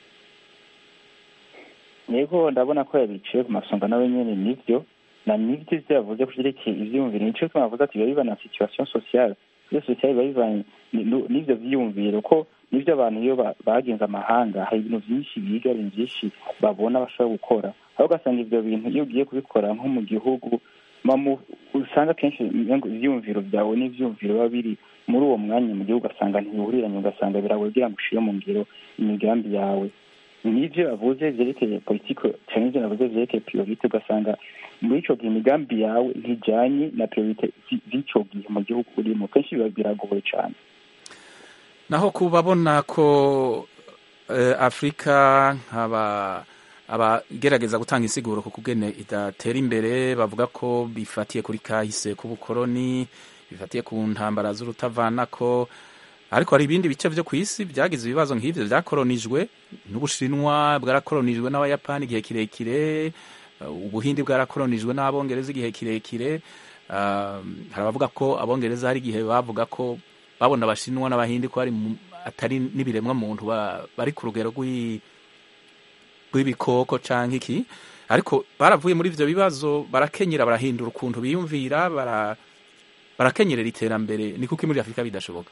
yego ndabona ko yabiciye ku masonga nawe nyine nibyo na nibyo ibyo yavuze ku byerekeye ibyiyumviro nicyo twavuze ati biba biva na situation sociale iyo sociale biba bivanye n'ibyo byiyumviro ko n'ibyo abantu iyo bagenze amahanga hari ibintu byinshi biga ibintu byinshi babona bashobora gukora aho ugasanga ibyo bintu iyo ugiye kubikora nko mu gihugu usanga akenshi ibyiyumviro byawe n'ibyiyumviro biba biri muri uwo mwanya mu gihugu ugasanga ntibihuriranye ugasanga biragoye kugira ngo ushyire mu ngiro imigambi yawe n'ivyo yavuze vyerekeye politike canke ivyo navuze vyerekeye priorite ugasanga muri ico gihe imigambi yawe ntijanye na priorite zi- z'ico gihe mu gihugu urimo kenshi biba biragoye cane naho kubabona ko eh, afurika nkaba abagerageza gutanga insiguro ku kugene idatera imbere bavuga ko bifatiye kuri kahise k'ubukoroni bifatiye ku ntambara z'urutavanako ariko hari ibindi bice vyo ku isi vyagize ibibazo nk'ivyo vyakoronijwe n'ubushinwa bwarakoronijwe n'abayapani igihe kirekire uh, ubuhindi bwarakoronijwe n'abongereza igihe kirekire uh, hari abavuga ko abongereza hari igihe bavuga ko babona abashinwa n'abahindi ko ari mu- atari n'ibiremwa muntu ba- bari ku rugero rw'i- rw'ibikoko canke iki ariko baravuye muri ivyo bibazo barakenyera barahindura ukuntu biyumvira bara barakenyerera iterambere ni kuko muri afurika bidashoboka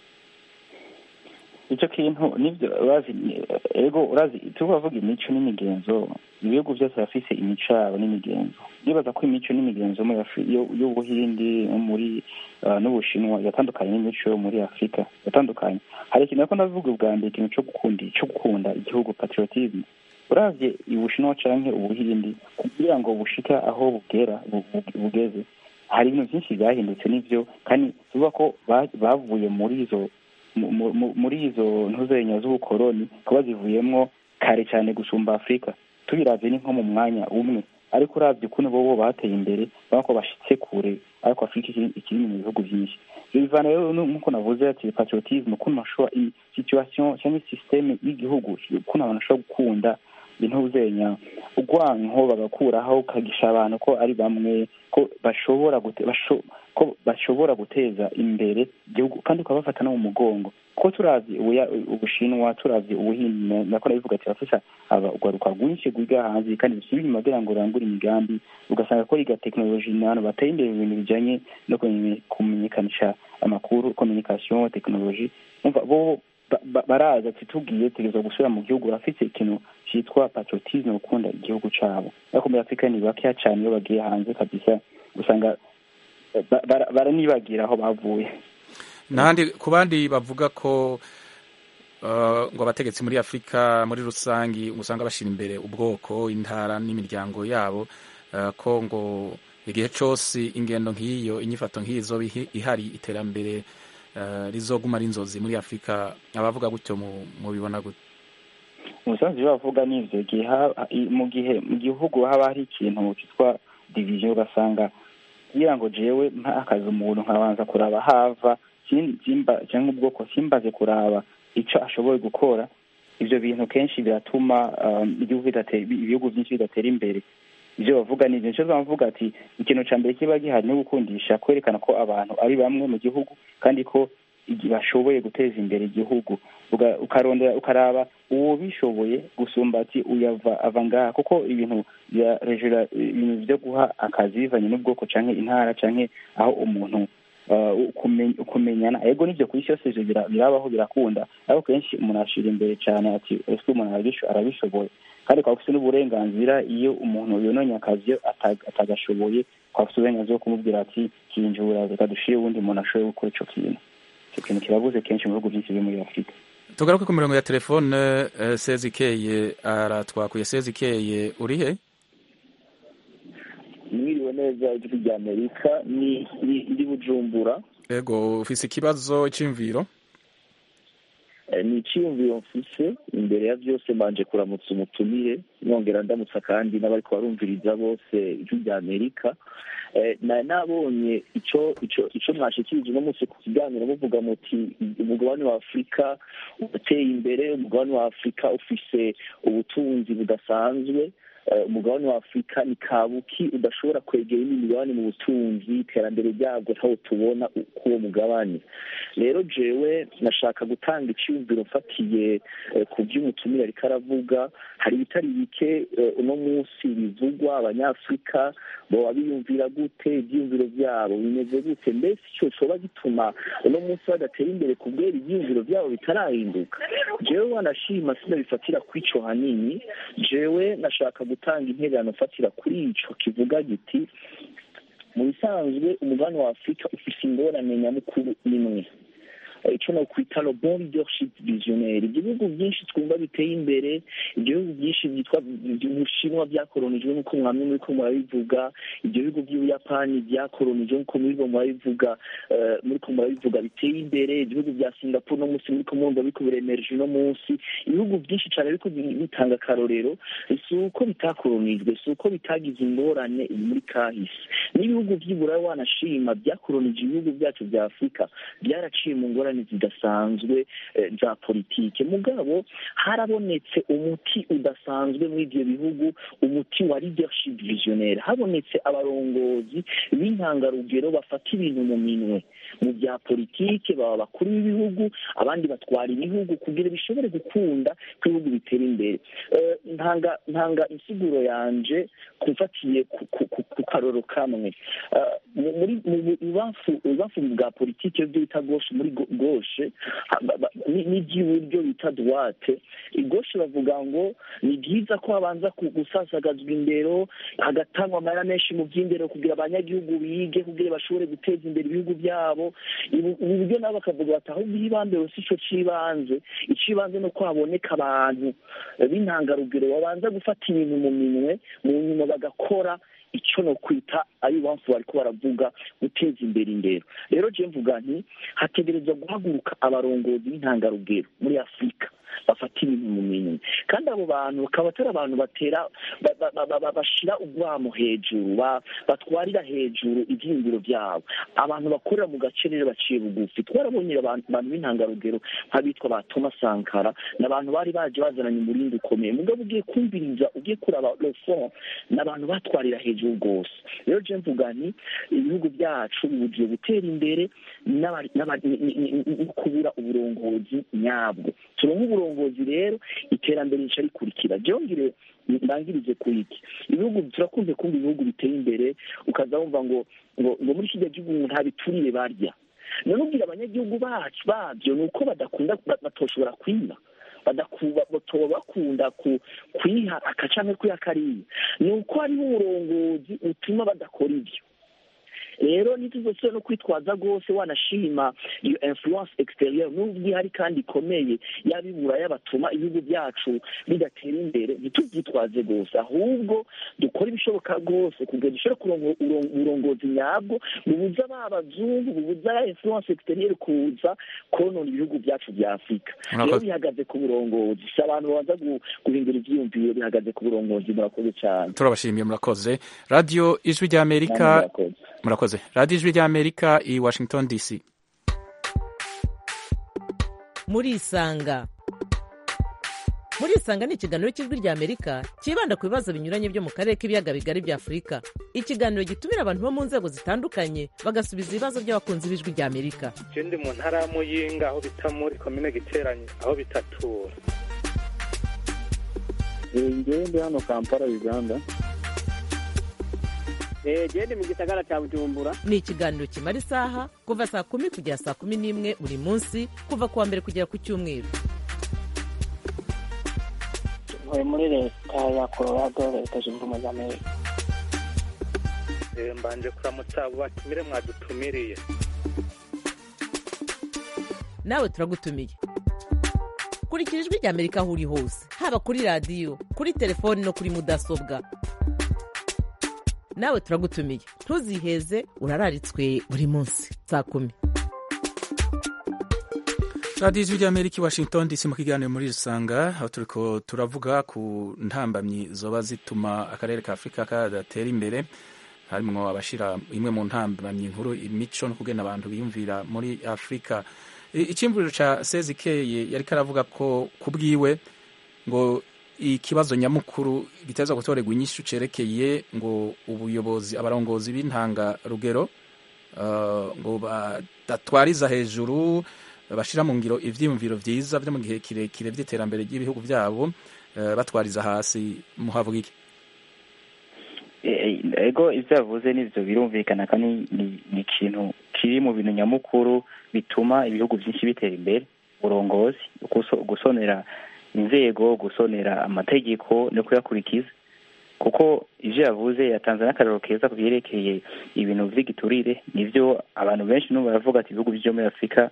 ico kintu nivyo urazi ego urazi tubavuga imico n'imigenzo ibihugu vyose birafise imico yabo n'imigenzo ndibaza ko imico n'imigenzo muri Afri- yo- y'ubuhindi no muri uh, n'ubushinwa yatandukanye n'imico yo muri afurika yatandukanye hari ikintu ariko ndavuga ubwa mbere ikintu co gukunda co gukunda igihugu patriotisme uravye ubushinwa canke ubuhindi kugira ngo bushika aho bugera bu- bu- bugeze hari ibintu vyinshi vyahindutse n'ivyo kandi tuvuga ko ba- bavuye muri izo mu- mu- mu- muri izo ntuzenya z'ubukoroni kuba zivuyemwo kare cyane gusumba afurika tubiravye ni nko mu mwanya umwe ariko uravye ukuntu bobo bateye imbere urabona ko bashitse kure ariko afurika ikiri- ikiri mu bihugu vyinshi ivyo bivana rero nu- nk'uko navuze ati patriotisme ukuntu bashobora i- situation cyangwa systeme y'igihugu ukuntu abantu bashobora gukunda intuzenya urwanko bagakuraho ukagisha abantu ko ari bamwe ko bashobora gute, basho, ko bashobora guteza imbere igihugu kandi ukabafata no mu mugongo kuko turavye ubuya- ubushinwa turavye ubuhindi nako nabivuga ati bafasha urwaruka rwinshi rwiga hanze kandi rusubira inyuma kugira ngo rurangure imigambi ugasanga ko yiga tekinoloji ni abantu bateye imbere mu bintu bijanye no kumenye- kumenyekanisha amakuru communication tekinoloji umva bo ba- ba- baraza ati tugiye tegerezwa gusubira mu gihugu bafite ikintu cyitwa patriotisme gukunda igihugu cabo ariko muri afurika ni bakeya cane iyo bagiye hanze kabisa usanga ba- bara- baranibagira aho bavuye n'ahandi ku bandi bavuga ko uh, ngo abategetsi muri afurika muri rusangi usanga bashira imbere ubwoko intara n'imiryango yabo uh, ko ngo igihe cose ingendo nk'iyo inyifato nk'izo bihi- ihari iterambere uh, rizoguma ari inzozi muri afurika abavuga gutyo mu- mubibona gute umusanzu ibyo bavuga ni ivyo igihe ha- i- mu gihe mu gihugu haba hari ikintu cyitwa division ugasanga kugira ngo jewe mpa akazi umuntu nkabanza kuraba hava sin- simba cyangwa ubwoko simbaze kuraba ico ashoboye gukora ivyo bintu kenshi biratuma um, igihugu bidatera ibihugu byinshi bidatera imbere ivyo bavuga ni ivyo nico bavuga ati ikintu ca mbere kiba gihari no gukundisha kwerekana ko abantu ari bamwe mu gihugu kandi ko igi- bashoboye guteza imbere igihugu Uga- ukarondera ukaraba uwo bishoboye gusumba ati uyava ava ngaha kuko ibintu bya rejura ibintu byo guha akazi bivanye n'ubwoko canke intara canke aho umuntu uh, ukumen- ukumenyana ego nivyo ku isi yose ivyo bira- birabaho birakunda ariko kenshi umuntu ashira imbere cane ati ese umuntu arabisho- arabishoboye kandi ukaba ufite n'uburenganzira iyo umuntu yononye akazi iyo ata- atagashoboye ukaba ufite uburenganzira bwo kumubwira ati kinjura reka dushire uwundi muntu ashoboye gukora ico kintu ico kintu kirabuze kenshi mu bihugu byinshi byo muri afurika tugaruke ku mirongo ya telefone uh, sezikeye aratwakuye sezikeye urihe mwiriwe neza ijwi rya amerika ni ni- ndi bujumbura ego ufise ikibazo c'imviro Eh, ni icyiyumviro mfise imbere ya byose mbanje kuramutsa umutumire nongera ndamutsa kandi n'abariko barumviriza bose ijwi rya amerika Eh, nari nabonye ico ico ico mwashikirije uno munsi ku kiganiro muvuga muti umugabane wa afurika urateye imbere umugabane wa afurika ufise ubutunzi budasanzwe Eh, umugabane wa afurika ni kabuki udashobora kwegera indi migabane mu butunzi iterambere ryabwo ntawo tubona k'uwo mugabane rero jewe nashaka gutanga icyumviro mfatiye eh, ku by'umutumire ariko aravuga hari ibitari bike eh, uno munsi bivugwa abanyafurika boba biyumvira gute ibyiyumviro byabo bimeze gute mbese icyo coba gituma uno munsi badatera imbere kubwera ibyiyumviro byabo bitarahinduka jewe wanashima sinabifatira kw'ico hanini jewe nashaka gutanga intererano mfatira kuri ico kivuga giti mu bisanzwe umugabane wa afurika ufise ingorane nyamukuru imwe icyo nokwita le bon leadership visionnaire ibyo bihugu byinshi twumva biteye imbere ibyo bihugu byinshi byitwa ubushinwa byakoronijwe nk'uko mwamwe muri ko murabivuga ibyo bihugu by'ubuyapani byakoronijwe nk'uko muri ko murabivuga muri ko murabivuga biteye imbere ibihugu bya singapore no munsi muri ko murumva biriko biremereje uno munsi ibihugu byinshi cyane biriko bitanga akarorero si uko bitakoronijwe si uko bitagize ingorane muri kahise n'ibihugu by'iburayi wanashima byakoronije ibihugu byacu bya afurika byaraciye mu ngorane zidasanzwe za politike mugabo harabonetse umuti udasanzwe muri ibyo bihugu umuti wa leadership visionnaire habonetse abarongozi b'intangarugero bafata ibintu mu minwe mu bya politike baba bakuru b'ibihugu abandi batwara ibihugu kugira bishobore gukunda ko ibihugu bitera imbere ntanga ntanga insiguro yanje kumfatiye ku karoro kamwe muri ibamfu bwa politike byo bita goshe muri goshe n'iby'iburyo bita duwate igoshe bavuga ngo ni byiza ko habanza gusasagazwa indero hagatangwa amahera menshi mu by'indero kugira abanyagihugu bige kugira bashobore guteza imbere ibihugu byabo ubu buryo nabo bakavuga bati ahubwo ihibambere si cyo cy'ibanze icy'ibanze ni uko haboneka abantu b'intangarugero babanza gufata ibintu mu minwe mu nyuma bagakora icyo no kwita ari bamfu bariko baravuga guteza imbere indero rero je mvuga nti hategerezwa guhaguruka abarongozi b'intangarugero muri afurika bafata ibintu mu minwe kandi abo bantu bakaba atari abantu batera bashira ubwamo hejuru batwarira hejuru ibyiyumviro byabo abantu bakorera mu gace rero baciye bugufi twarabonye abantu b'intangarugero nk'abitwa ba thomas sankara ni abantu bari baje bazananye umurindi ukomeye mugabo ugiye kumviriza ugiye kuraba lefon ni abantu batwarira hejuru rwose rero je mvuga nti ibihugu byacu bibugiye gutera imbere no kubura uburongozi nyabwo turonke uburongozi rero iterambere rica rikurikira byongere ndangirize ku iki ibihugu turakunze kumva ibihugu biteye imbere ukaza wumva ngo ngo ngo muri kijya gihugu nta biturire barya none ubwira abanyagihugu bacu babyo ni uko badakunda batoshobora kwiba batoba bakunda kwiha akacamwe kwiha kariya ni uko hariho uburongozi butuma badakora ibyo rero ntituzosubire no kwitwaza rwose wanashima iyo influence exterieur n'ubwo ihari kandi ikomeye yabibura yabatuma ibihugu byacu bidatera imbere ntitubyitwaze rwose ahubwo dukore ibishoboka rwose kugira dushobore kuronka uburongozi nyabwo bubuza ba bazungu bubuza ya influence exterieur kuza konona ibihugu byacu bya afurika rero bihagaze ku burongozi si abantu babanza guhindura ivyiyumviro bihagaze ku burongozi murakoze cyane turabashimiye murakoze radiyo ijwi ry'amerika murakoze radiyo ijwi ry'amerika i washington dc murisanga murisanga ni ikiganiro cy'ijwi ry'amerika cyibanda ku bibazo binyuranye byo mu karere k'ibiyaga bigari bya afurika ikiganiro gitumira abantu bo mu nzego zitandukanye bagasubiza ibibazo by'abakunzi b'ijwi ry'amerika ndi mu ntara ya muyinga aho bita muri komine giteranye aho bitatura ngewe ndi hano kampala uganda gende mu gisagara cya bujumbura ni ikiganiro kimara isaha kuva saa kumi kugera saa kumi n'imwe buri munsi kuva ku wa mbere kugera ku cyumweru ntuye muri leta ya colorado leta zunze ubumwe za amerika mbanje kuramutsa abo batumire mwadutumiriye nawe turagutumiye kurikira ijwi ry'amerika aho uri hose haba kuri radiyo kuri telefoni no kuri mudasobwa nawe turagutumiye ntuziheze urararitswe buri munsi saa kumi radiyo ijwi ry'amerika i washington dc mu kiganiro muri rusanga aho turiko turavuga ku ntambamyi zoba zituma akarere ka afurika kadatera imbere harimwo abashira imwe mu ntambamyi nkuru imico no kugena abantu biyumvira muri afurika icyimvuriro ca sezikeye yariko aravuga ko ku bwiwe ngo ikibazo nyamukuru giteza gutorerwa inyishu cerekeye ngo ubuyobozi abarongozi b'intanga rugero uh, ngo badatwariza hejuru bashira mu ngiro ivyiyumviro vyiza vyo mu gihe kirekire vy'iterambere ry'ibihugu vyabo uh, batwariza hasi muhavuga iki ego ivyo yavuze n'ivyo birumvikana kandi ni ikintu kiri mu bintu nyamukuru bituma ibihugu vyinshi bitera imbere uburongozi gusonera inzego gusonera amategeko no kuyakurikiza kuko ivyo yavuze yatanze n'akarero keza ku vyerekeye ibintu vy'igiturire nivyo abantu benshi n'ubu baravuga ati ibihugu vyo muri afurika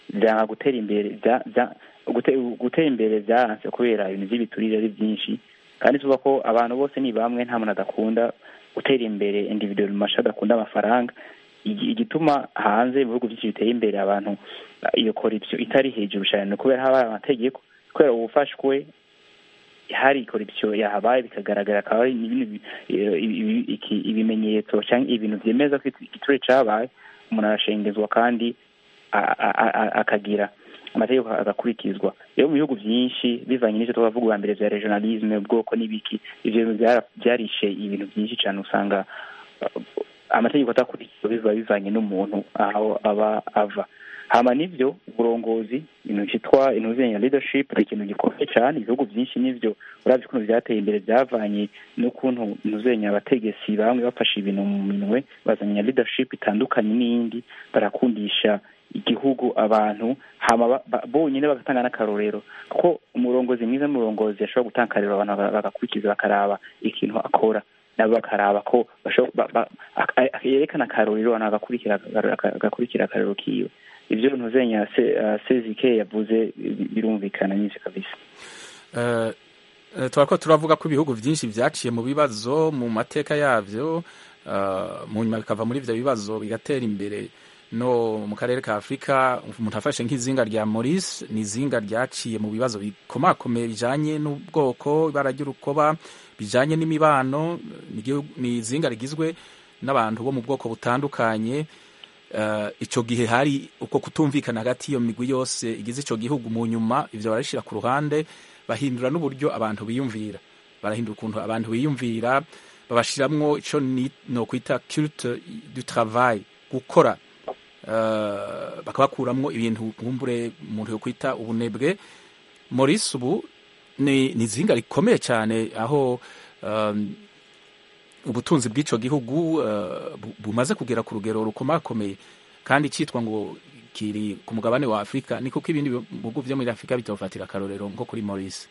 byanga gutera imbere bya- bya- gute- gutera imbere byaranse kubera ibintu by'ibiturire ari byinshi kandi tuvuga ko abantu bose ni bamwe nta muntu adakunda gutera imbere individual masha adakunda amafaranga Igi- igituma hanze mu bihugu byinshi biteye imbere abantu uh, iyo corruption itari hejuru cyane ni kubera haba hari amategeko kubera ubufashwe hari corruption yahabaye bikagaragara akaba ari ibintu bi- eh, ibi- iki- ibimenyetso cyangwa ibintu byemeza ko igiturire cyabaye umuntu arashengezwa kandi a- a- a- akagira amategeko agakurikizwa rero mu bihugu byinshi bivanye n'icyo tubavuga ubwa mbere bya regionalisme ubwoko n'ibiki ivyo bintu byara- byarishe ibintu byinshi cyane usanga uh, amategeko atakurikizwa biva bivanye n'umuntu aho aba ava hama nivyo uburongozi ibintu cyitwa intuzenye leadership ni ikintu gikomeye cyane ibihugu byinshi nivyo uravye ukuntu byateye imbere byavanye n'ukuntu intuzenye abategetsi bamwe bafashe ibintu mu minwe bazanye leadership itandukanye n'iyindi barakundisha igihugu abantu hama ba- ba- bonyine bagatanga n'akarorero kuko umurongozi mwiza n'umurongozi ashobora gutanga akarorero abantu baga- bagakurikiza bakaraba ikintu akora nabo bakaraba ko basho- ba- ba- ak- ak- yerekana akarorero abantu bagakurikira aka- agakurikira akarorero kiwe ivyo ntuzenya sezike yavuze bi- birumvikana nyinshi kabisa Eh, eh, turako turavuga ko ibihugu byinshi byaciye mu bibazo mu mateka yavyo eh, mu nyuma bikava muri ivyo bibazo bigatera imbere no mu karere ka afurika umuntu afashe nk'izinga rya maurice ni izinga ryaciye mu bibazo bikomakomeye bijanye n'ubwoko ibara ry'urukoba bijanye n'imibano ni igihugu- ni izinga rigizwe n'abantu bo mu bwoko butandukanye Eh, ico gihe hari uko kutumvikana hagati y'iyo migwi yose igize ico gihugu mu nyuma ivyo barabishira ku ruhande bahindura n'uburyo abantu biyumvira barahindura ukuntu abantu biyumvira babashiramwo ico ni no kwita culte du travail gukora eh, bakabakuramwo ibintu nkumbure umuntu yo kwita ubunebwe Maurice ubu ni ni izinga rikomeye cyane aho um, ubutunzi bw'ico gihugu eh, bu- bumaze kugera ku rugero rukomakomeye kandi cyitwa ngo kiri ku mugabane wa afurika ni kuko ibindi bihugu vyo muri afurika bitofatira akarorero nko kuri maurice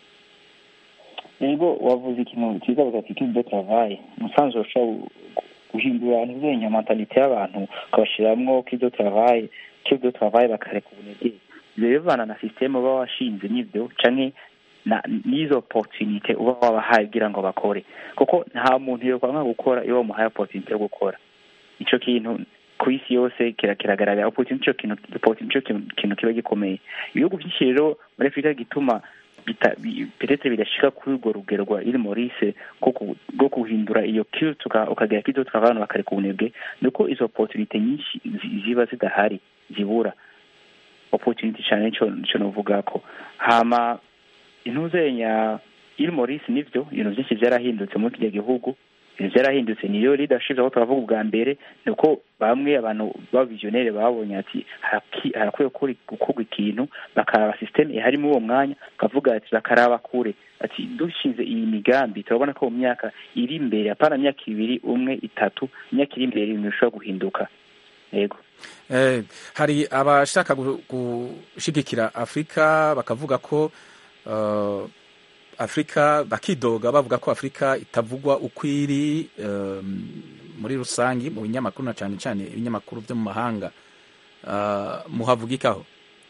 ego wavuze ikintu cyiza bagati de travail umusanzu ushobora guhindura ntuzenya mentalite y'abantu ukabashiramwo kido travail kido travail bakareka ubunebwe ivyo bivana na systeme uba washinze n'ivyo canke na n'izo opportunité uba wabahaye kugira ngo bakore kuko nta muntu yokwanga gukora iyo wamuhaye opportunité yo gukora ico kintu ku isi yose kira- kiragaragara opportunity ico kintu opportunity ico kintu- kintu kiba gikomeye ibihugu byinshi rero muri afurika gituma bita- bi- peut-être bidashika kuri urwo rugero rwa il maurice rwo ku- rwo guhindura iyo culte uka- ukagira kido abantu bakareka ubunebwe ni uko izo opportunité nyinshi zi- ziba zidahari zibura opportunity cyane nico nico novuga ko hama intuzenya il maurice nivyo ibintu byinshi byarahindutse muri kirya gihugu ibintu byarahindutse niyo leadership aho turavuga ubwa mbere ni uko bamwe abantu b'abavizionere babonye ati haraki- harakwiye gukora- gukorwa ikintu bakaraba systeme ihari muri uwo mwanya bakavuga ati bakaraba kure ati dushinze iyi migambi turabona ko mu myaka iri imbere apana myaka ibiri umwe itatu imyaka iri imbere ibintu bishobora guhinduka yego Eh, hari abashaka gu- gushigikira afurika bakavuga ko eh, afurika bakidoga bavuga ko afurika itavugwa uko iri eh, muri rusangi mu binyamakuru na cyane cyane ibinyamakuru byo mu mahanga Eh, muhavuga ikaho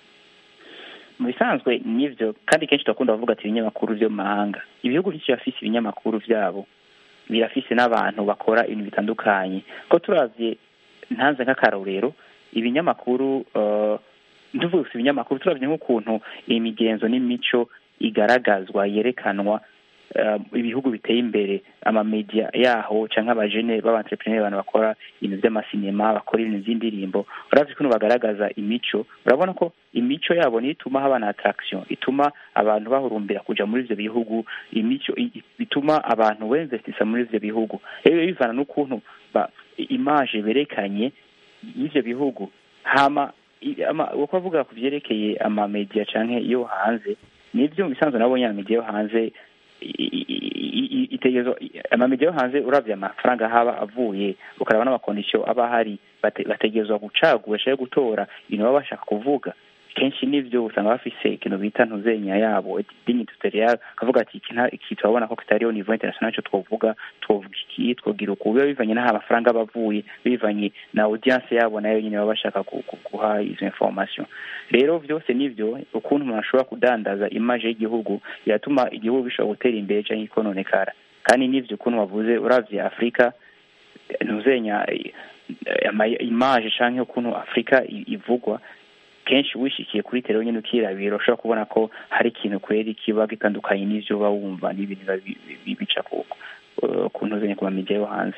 mu bisanzwe nivyo kandi kenshi turakunda kuvuga ati ibinyamakuru vyo mu mahanga ibihugu byinshi birafise ibinyamakuru vyabo birafise n'abantu bakora ibintu bitandukanye ko turavye ntanze nk'akarorero ibinyamakuru uh, ntuvuze gusa ibinyamakuru turavye nk'ukuntu imigenzo n'imico igaragazwa yerekanwa uh, ibihugu biteye imbere amamedia yaho canke abajene b'abantrepreneur abantu bakora ibintu vy'amasinema bakora ibintu vy'indirimbo uravye ukuntu bagaragaza imico urabona ko imico yabo niyo ituma haba na attraction ituma abantu bahurumbira kuja muri ivyo bihugu imico i- i- bituma abantu beinvestisa muri ivyo bihugu rero bivana n'ukuntu ba image berekanye y'ivyo bihugu hama i- ama- uko avuga ku vyerekeye amamedia canke yo hanze nivyo mu bisanzwe nabonye amamedia yo hanze i- i- i- i- itegerezwa amamedia yo hanze uravye amafaranga haba avuye ukaraba n'amakondisiyo aba ahari bate- bategerezwa gucagura canke gutora ibintu baba bashaka kuvuga kenshi n'ivyo usanga bafise ikintu bita ntuzenya yabo dinyi tutorial kavuga ati iki nta- iki turabona ko kitari au niveau international ico twovuga twovuga iki twogira uku biba bivanye n'aho amafaranga aba avuye bivanye na audience yabo nayo nyine baba bashaka ku- ku- guha izo information rero vyose nivyo ukuntu umuntu ashobora kudandaza image y'igihugu yatuma igihugu gishobora gutera imbere canke ikononekara kandi nivyo ukuntu wavuze uravye afurika ntuzenya eh, ama image canke ukuntu afurika i- ivugwa kenshi wishikiye kuri tero nyine ukirabira ushobora kubona ko hari ikintu kweri kiba gitandukanye n'ivyo uba wumva n'ibintu biba bi- bi- bica ku eh, ku ntuzenya ku mamediya yo hanze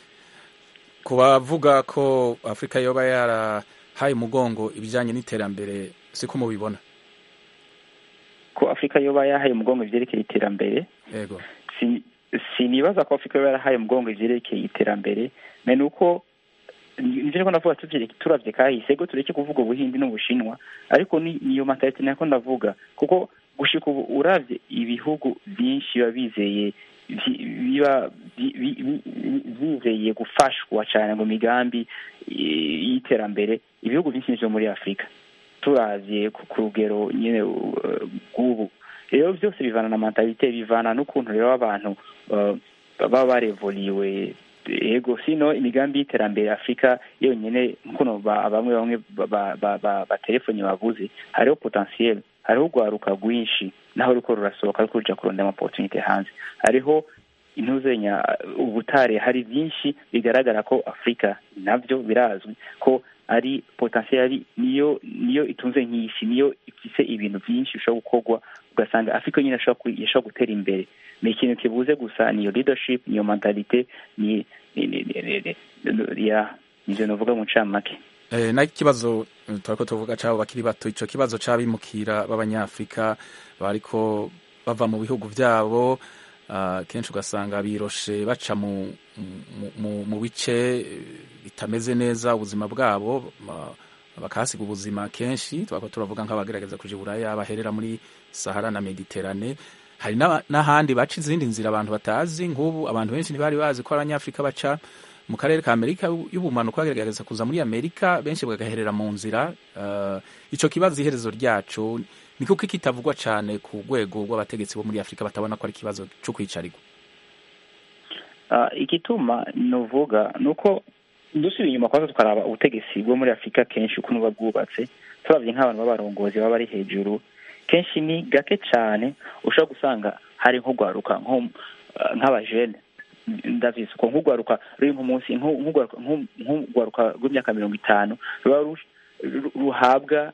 ku bavuga ko afurika yoba yarahaye umugongo ibijyanye n'iterambere siko mubibona ko afurika yoba yahaye umugongo ivyerekeye iterambere yego si- sinibaza ko afurika yoba yarahaye umugongo ivyerekeye iterambere me nuko nivyo niko ndavuga tuvye- turavye kahise go tureke kuvuga ubuhindi n'ubushinwa ariko ni niyo mentalite nako ndavuga kuko gushika ubu uravye ibihugu vyinshi biba bizeye vyi- biba bi- bi- bi- bi- vyizeye gufashwa cane ngo migambi eh, y'iterambere ibihugu vyinshi vyo muri afurika turavye ku ku rugero nyine uh, rw'ubu rero byose bivana na mentalite bivana n'ukuntu rero abantu uh, baba barevoliwe ego sino imigambi y'iterambere afurika yonyine nkuno ba- bamwe bamwe ba- ba- ba- ba- batelefoni bavuze hariho potentiel hariho urwaruka rwinshi naho ruriko rurasohoka ariko ruja kurondera amaopportunite hanze hariho intuzenya ubutare hari byinshi bigaragara ko afurika nabyo birazwi ko ari potentiel ari niyo niyo itunze nk'isi niyo ifise ibintu byinshi bishobora gukorwa ugasanga afurika nyine ashobora ku- yashobora gutera imbere ni ikintu kibuze gusa niyo leadership niyo mentalite ni ni ni ni ni ni ya nivyo novuga mu ncamake Eh, na ikibazo eh, turako tuvuga cabo bakiri bato ico kibazo c'abimukira b'abanyafrika bariko bava mu bihugu vyabo ah, kenshi ugasanga biroshe baca mu, mu, mu, mu bice eh, bitameze neza ubuzima bwabo ma- bakahasiga ubuzima kenshi twako turavuga nk'abagerageza kuja i buraya baherera muri sahara na mediterane hari n'aba- n'ahandi baca izindi nzira abantu batazi nk'ubu abantu benshi ntibari bazi ko abanyafrika baca mu karere ka amerika y'ubumanuko bagerageza kuza muri amerika benshi bagaherera mu nzira uh, ico kibazo iherezo ryaco ni kuko kitavugwa cane ku rwego rw'abategetsi bo muri afurika batabona ko ari ikibazo co kwicarirwa Ah, igituma nuvuga nuko dusubiye inyuma kwaza tukaraba ubutegetsi bwo muri afurika kenshi ukuntu buba bwubatse turavye nk'abantu b'abarongozi baba bari hejuru kenshi ni gake cane ushobora gusanga hari nk'urwaruka nko ah, nk'abajene ndavize uko nk'urwaruka ruri nk'umunsi nko- nk'urwaruka nko- nk'urwaruka rw'imyaka mirongo itanu ruba ru- ru- ruhabwa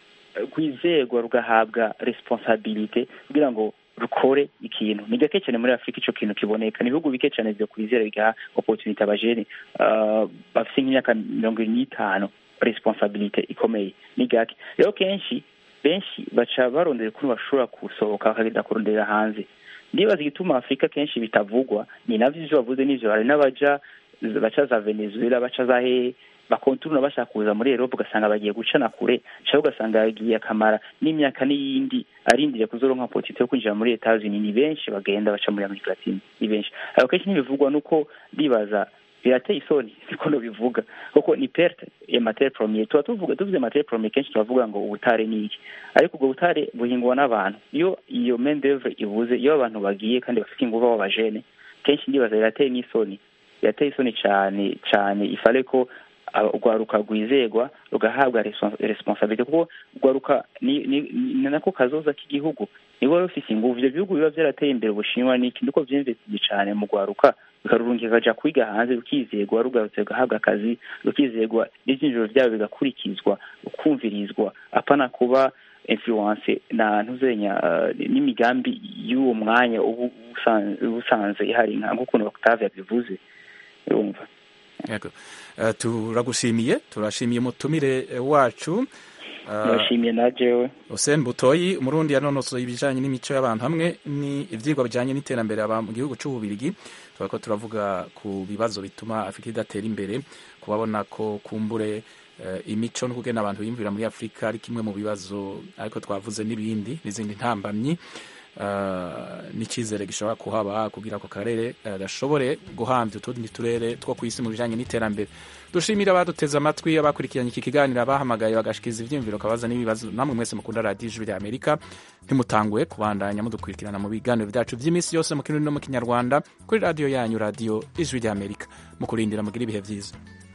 rwizerwa rugahabwa responsabilite kugira ngo rukore ikintu ni gake cyane muri afurika ico kintu kiboneka ni ibihugu bike cyane vyo kwizera bigaha opportunity abajene uh, bafise nk'imyaka mirongo ibiri n'itanu responsabilite ikomeye ni gake rero kenshi benshi baca barondera ukuntu bashobora gusohoka bakagenda kurondera hanze ndibaza igituma afurika kenshi bitavugwa ni navyo ivyo bavuze n'ivyo hari n'abaja baca za venezuela baca za hehe bakonturuna bashaka kuza muri Europe ugasanga bagiye gucana kure cyangwa ugasanga yagiye akamara n'imyaka n'iyindi arindiriye kuzoronka opportunity yo kwinjira muri Etats Unis ni benshi bagenda baca muri Amerika Latine ni benshi ariko kenshi ntibivugwa nuko bibaza birateye isoni niko bivuga kuko ni perte ya matière première tuba tuvuga tuvuze matière première kenshi turavuga ngo ubutare ni iki ariko ubwo butare buhingwa n'abantu iyo iyo main d'oeuvre ibuze iyo abantu bagiye kandi bafite ingufu b'abajene kenshi ndibaza birateye n'isoni birateye isoni cyane cyane ifale ko aba- urwaruka rwizegwa rugahabwa respons- responsabilite kuko urwaruka ni ni ni nako kazoza k'igihugu nibo rufise inguvu ivyo bihugu biba vyarateye imbere ubushinwa niki niko vyinvestiye cane mu rwaruka bikarurungika kaja kwiga hanze rukizegwa rugarutse rugahabwa akazi rukizegwa n'ivyinjiro vyabo bigakurikizwa ukumvirizwa apana kuba influence na ntuzenya uh, n'imigambi y'uwo mwanya ubu usan- ubusanzwe ihari nka nk'ukuntu Octave yabivuze urumva yego uh, turagushimiye turashimiye umutumire eh, wacu Uh, ndashimiye na jewe Hussein Butoyi umurundi yanonosoye ibijanye n'imico y'abantu hamwe ni ivyigwa bijanye n'iterambere aba mu gihugu c'ububirigi turako turavuga ku bibazo bituma Afrika idatera imbere kubabona ko kumbure uh, imico no kugena abantu biyumvira muri Afrika ari kimwe mu bibazo ariko twavuze n'ibindi n'izindi ntambamyi n'icyizere gishobora kuhaba kugira ako karere gashobore guhambya utundi turere two ku isi mu bijyanye n'iterambere dushimira abaduteze amatwi abakurikiranye iki kiganiro abahamagaye bagashikiza ibyiyumviro kabaza n'ibibazo namwe mwese mukunda radiyo ijwi rya amerika ntimutanguye kubandanya mudukurikirana mu biganiro byacu by'iminsi yose mu kirundi no mu kinyarwanda kuri radiyo yanyu radiyo ijwi rya amerika mu kurindira mugira ibihe byiza